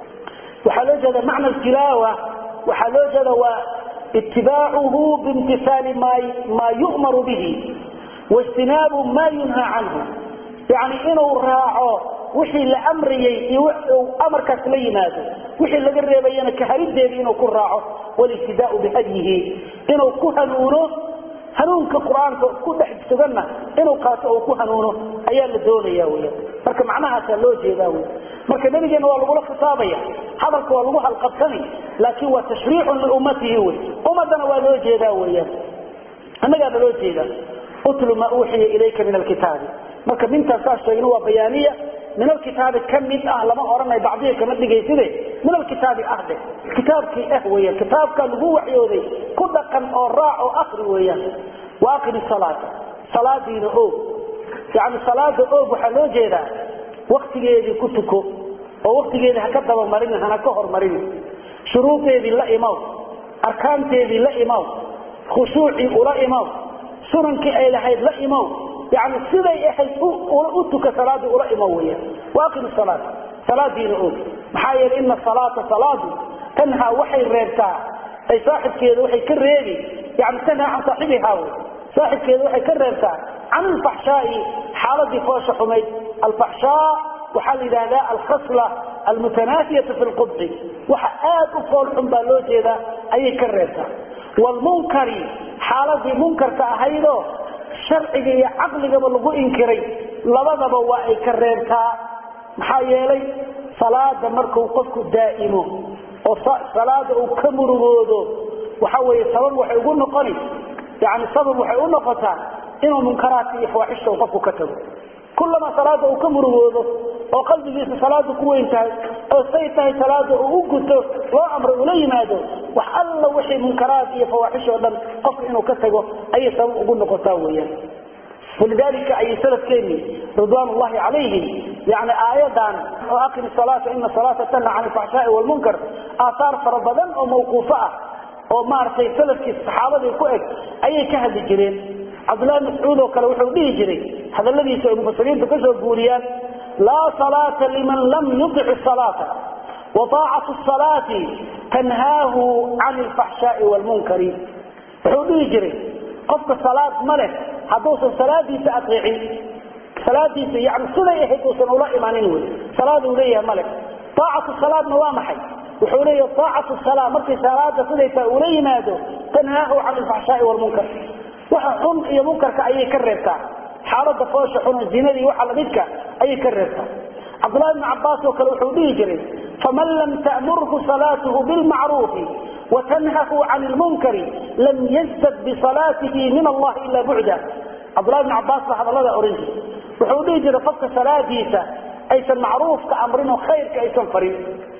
waxaa loo jeeda macna tilaawa waxaa loo jeeda waa itibaacuhu biimtisaali maa yu'maru bihi waijtinaabu maa yunhaa canhu yani inuu raaco wixii la amrayey iyo amarkaas la yimaado wixii laga reebayana kaharideedii inuu ku raaco walibtidaau bihadyihi inuu ku hanuuno hanuunka qur-aanka ku dhex suganna inuu qaato oo ku hanuuno ayaa la doonaya wya marka macnahaasaa loo jeedaa wy marka nabigeena waa lagula khitaabaya hadalka waa lagu halqabsani laakiin waa tashriicun liummatihi wy ummadana waa loo jeedaa weyaan annagaana loo jeedaa utlu maa uuxiya ilayka min alkitaabi marka mintaas saas sheegna waa bayaaniya min alkitaabi ka mid ah lama odhanay bacdiga kama dhigayside min alkitaabi ah dhe kitaabkii ah weyan kitaabka lagu waxyooday ku dhaqan oo raac oo akri weeyaan wa aqimi salaata salaadiina oog yani salaada oog waxaa loo jeedaa waktigeedii ku tuko oo waktigeedii haka dabamarin hana ka hormarin shuruudeedii la imaw arkaanteedii la imaw khushuucii ula imaw sunankii ay lahayd la imaw yani siday ahayd u tuka salaadii ula imo weyaan waaqim salaat salaadiina og maxaa yeele ina salaata salaadu tanhaa waxay reebtaa ay saaxibkeeda waxay ka reebi yani tanhaa can saaxibihaa wy saaxibkeeda waxay ka reebtaa can alfaxshaai xaaladii foosha xumayd alfaxshaa waxaa la yidhahdaa alkhasla almutanaafiyatu fi lqubxi waxa aad u fool xun baa loo jeedaa ayay ka reebtaa wlmunkari xaaladii munkarka ahaydoo sharciga iyo caqligaba lagu inkiray labadaba waa ay ka reebtaa maxaa yeelay salaada marku qofku daa'imo oo salaada uu ka murugoodo waxa weye sabab waxay ugu noqoni yani sabab waxay u noqotaa inuu munkaraadka iyo fawaaxishta qofku ka tago kullama salaada uu ka murugoodo oo qalbigiisa salaada ku weyn tahay oo say tahay salaada uu u guto loo amray ula yimaado wax alla wixii munkaraad iyo fawaaxish oo dhan qofka inuu ka tago ayay sabab ugu noqotaa weyaan walidalika ayay salafkeeni ridwaan ullahi calayhim yani aayadan oo aqim salaata ina salaata tanha can alfaxshaai walmunkar aathaar fara badan oo mawquufo ah oo maaragtay salafkii saxaabadii ku eg ayay ka hadli jireen cabdullahi mascuud oo kale wuxuu dhihi jiray hadaladiisa ay mufasiriintu ka soo guuriyaan laa salaata liman lam yudic salaata wa aacatu salaati tanhaahu can alfaxshaai walmunkari wuxuu dhihi jiray qofka salaad ma leh hadduusan salaadiisa aeecin salaadiisa yani siday ahayd uusan ula imanin wy salaaduu leeyahay male aacatu salaadna waa maxay wuxuu leeyaha aacatu sala markay salaada siday tahay ula yimaado tanhaahu can alfaxshaai walmunkar waxa xun iyo munkarka ayay ka reebtaa xaalada foosha xun zinadii waxa lamidka ayay ka reebtaa cabdullahi bni cabaas oo kale wuxuu dhihi jiray faman lam ta'murhu salaatuhu bilmacruufi watanhahu can lmunkari lam yazdad bisalaatihi min allahi ila bucda cabdullahi bni cabaas baa hadallada oran jiray wuxuu dhihi jiray qofka salaadiisa aysan macruufka amrin oo khayrka aysan farin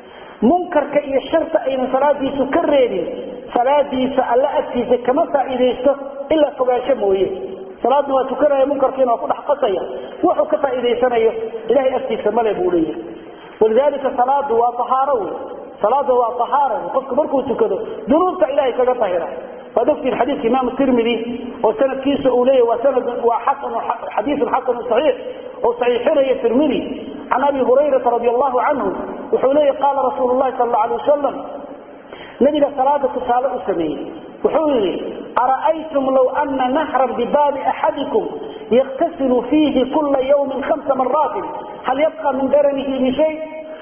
munkarka iyo sharta aynan salaadiisu ka reebin salaadiisa alla agtiisa kama faa'iidaysto ilaa fogaansho mooye salaadna waa tukanaya munkarkiina waa ku dhex qasaya wuxuu ka faa'iidaysanayo ilahay agtiisa male buu leeyahay walidalika salaadu waa ahaaro wey salaada waa ahaara wey qofku markuu tukado dunuubta ilahay kaga tahira waad ogtiin xadiidka imaam tirmidi oo sanadkiisa uu leeyahy waa sanad waa xasan xadiisun xasanu saxiix oo saxiixinaya tirmidi can abi hurayrata radi allahu canhu wuxuu leeyahy qaala rasuulu llahi sal alla alay wasalam nabiga salaada tusaale u sameeyey wuxuu yidhi ara'aytum low ana nahran bibaabi axadikum yaktasilu fiihi kula yawmin hamsa maraatin hal yabqa min daranihi min shay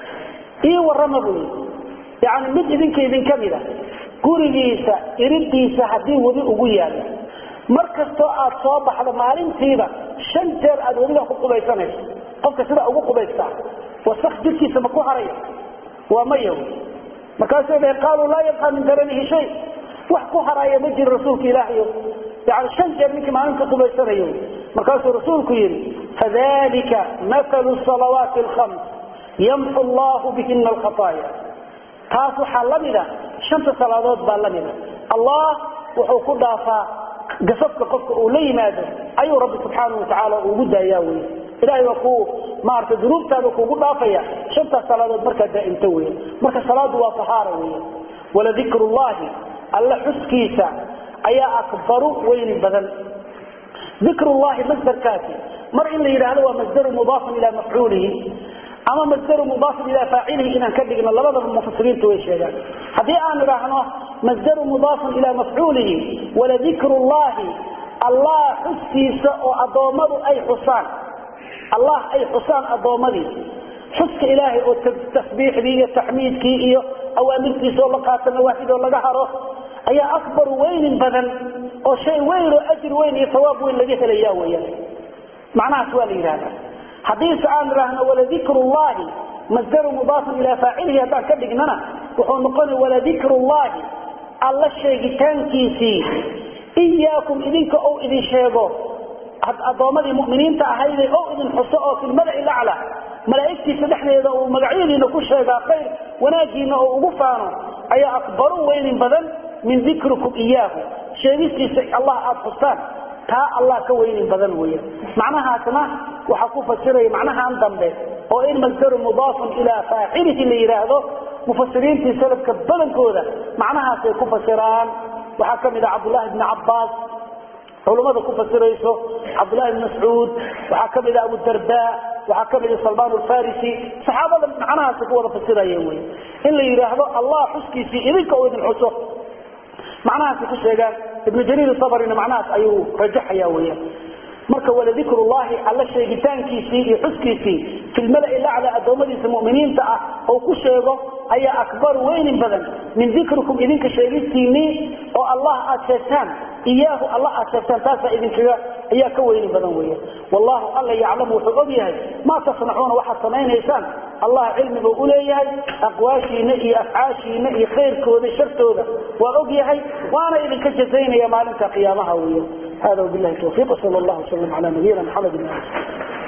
ii warama buu yidhi yani mid idinka idinka mida gurigiisa iridiisa haddii webi ugu yaalla mar kastoo aad soo baxdo maalintiiba shan jeer aad webiga ku qubaysanayso qofka sidaa ugu qubaystaa wasak jirkiisa ma ku haraya waa maya markaasay dhaheen qaaluu laa yabqa min daranihi shay wax ku haraya ma jiro rasuulka ilaahayo yani shan jeer ninkii maalinta qubaysanayo markaasuu rasuulku yidhi fadalika mathalu salawaati alkhams yamxu allahu bihina alkhataaya taas waxaa la mida shanta salaadood baa la mida allah wuxuu ku dhaafaa gasabka qofka uu la yimaado ayuu rabbi subxaanau watacaala ugu daayaa wey ilahay waa ku maarata dunuubtaada kuugu dhaafaya shantaas salaadood markaa daa'imto weya marka salaadu waa tahaara weya waladikru llahi alla xuskiisa ayaa akbaru weyni badan dikrullahi masdarkaasi mar in la yidhaahdo waa masdaru mudaafun ilaa mafcuulihi ama masdaru mudaafun ilaa faacilihi inaan ka dhigno labadaba mufasiriintu way sheegaan haddii aan idhaahno masdaru mudaafun ilaa mafcuulihi waladikru llahi allah xuskiisa oo addoommadu ay xusaan allah ay xusaan addoommadii xuska ilaahay oo tasbiixdii iyo taxmiidkii iyo awaamirtiisa oo la qaato nawaahid oo laga haro ayaa akbaru weynin badan oo shay weyn oo ajri weyn iyo sawaab weyn laga helaya weyaan macnahaas waa la yidhahdaa haddiise aan idhaahno waladikru llahi masdaru mudaafun ilaa faacilihi haddaan ka dhignana wuxuu noqonaya waladikru llahi alla sheegitaankiisii iyaakum idinka ou idin sheego addoommadii muminiinta ahayde ou idin xuso oo fi lmala'i lacla malaa'igtiisa dhexdeeda uu magacyadiina ku sheegaa khayr wanaagiina oo ugu faano ayaa akbaru weynin badan min dikrikum iyaahu sheegistiisa allah aada xustaan taa allah ka weynin badan weya macnahaasna waxaa ku fasiraya macnahan dambe oo in masdaru mudaafun ilaa faacilihi la yidhaahdo mufasiriintii salafka badankooda macnahaasay ku fasiraan waxaa ka mid ah cabdullaahi bni cabbaas culumada ku fasirayso cabdullahi bn mascuud waxaa ka mid ah abudarda waxaa ka mid ah salmaan alfarisi saxaabada macnahaasay ku wada fasirayeen wey in la yidhaahdo allah xuskiisii idinka oo idin xuso macnahaasay ku sheegaan ibnu jariir sabrina macnahaas ayuu rajaxaya weyan marka waladikru llahi alla sheegitaankiisii iyo xuskiisii fi lmalai lacla addoommadiisa muminiinta ah oo ku sheego ayaa akbaru weynin badan min dikrikum idinka sheegistiinii oo allah aad sheegtaan iyaahu alla aad sheegtaan taasaa idinkaga ayaa ka weyni badan weya wallahu alla yaclamu wuxuu og yahay maa tasnacuuna waxaad samaynaysaan allah cilmiguu u leeyahay aqwaashiina iyo afcaashiina iyo khayrkooda shartooda waa og yahay waana idinka jazaynaya maalinta qiyaamaha weya hada wabilahi tawfiiq sal llah wslam ala nabiyina maxamed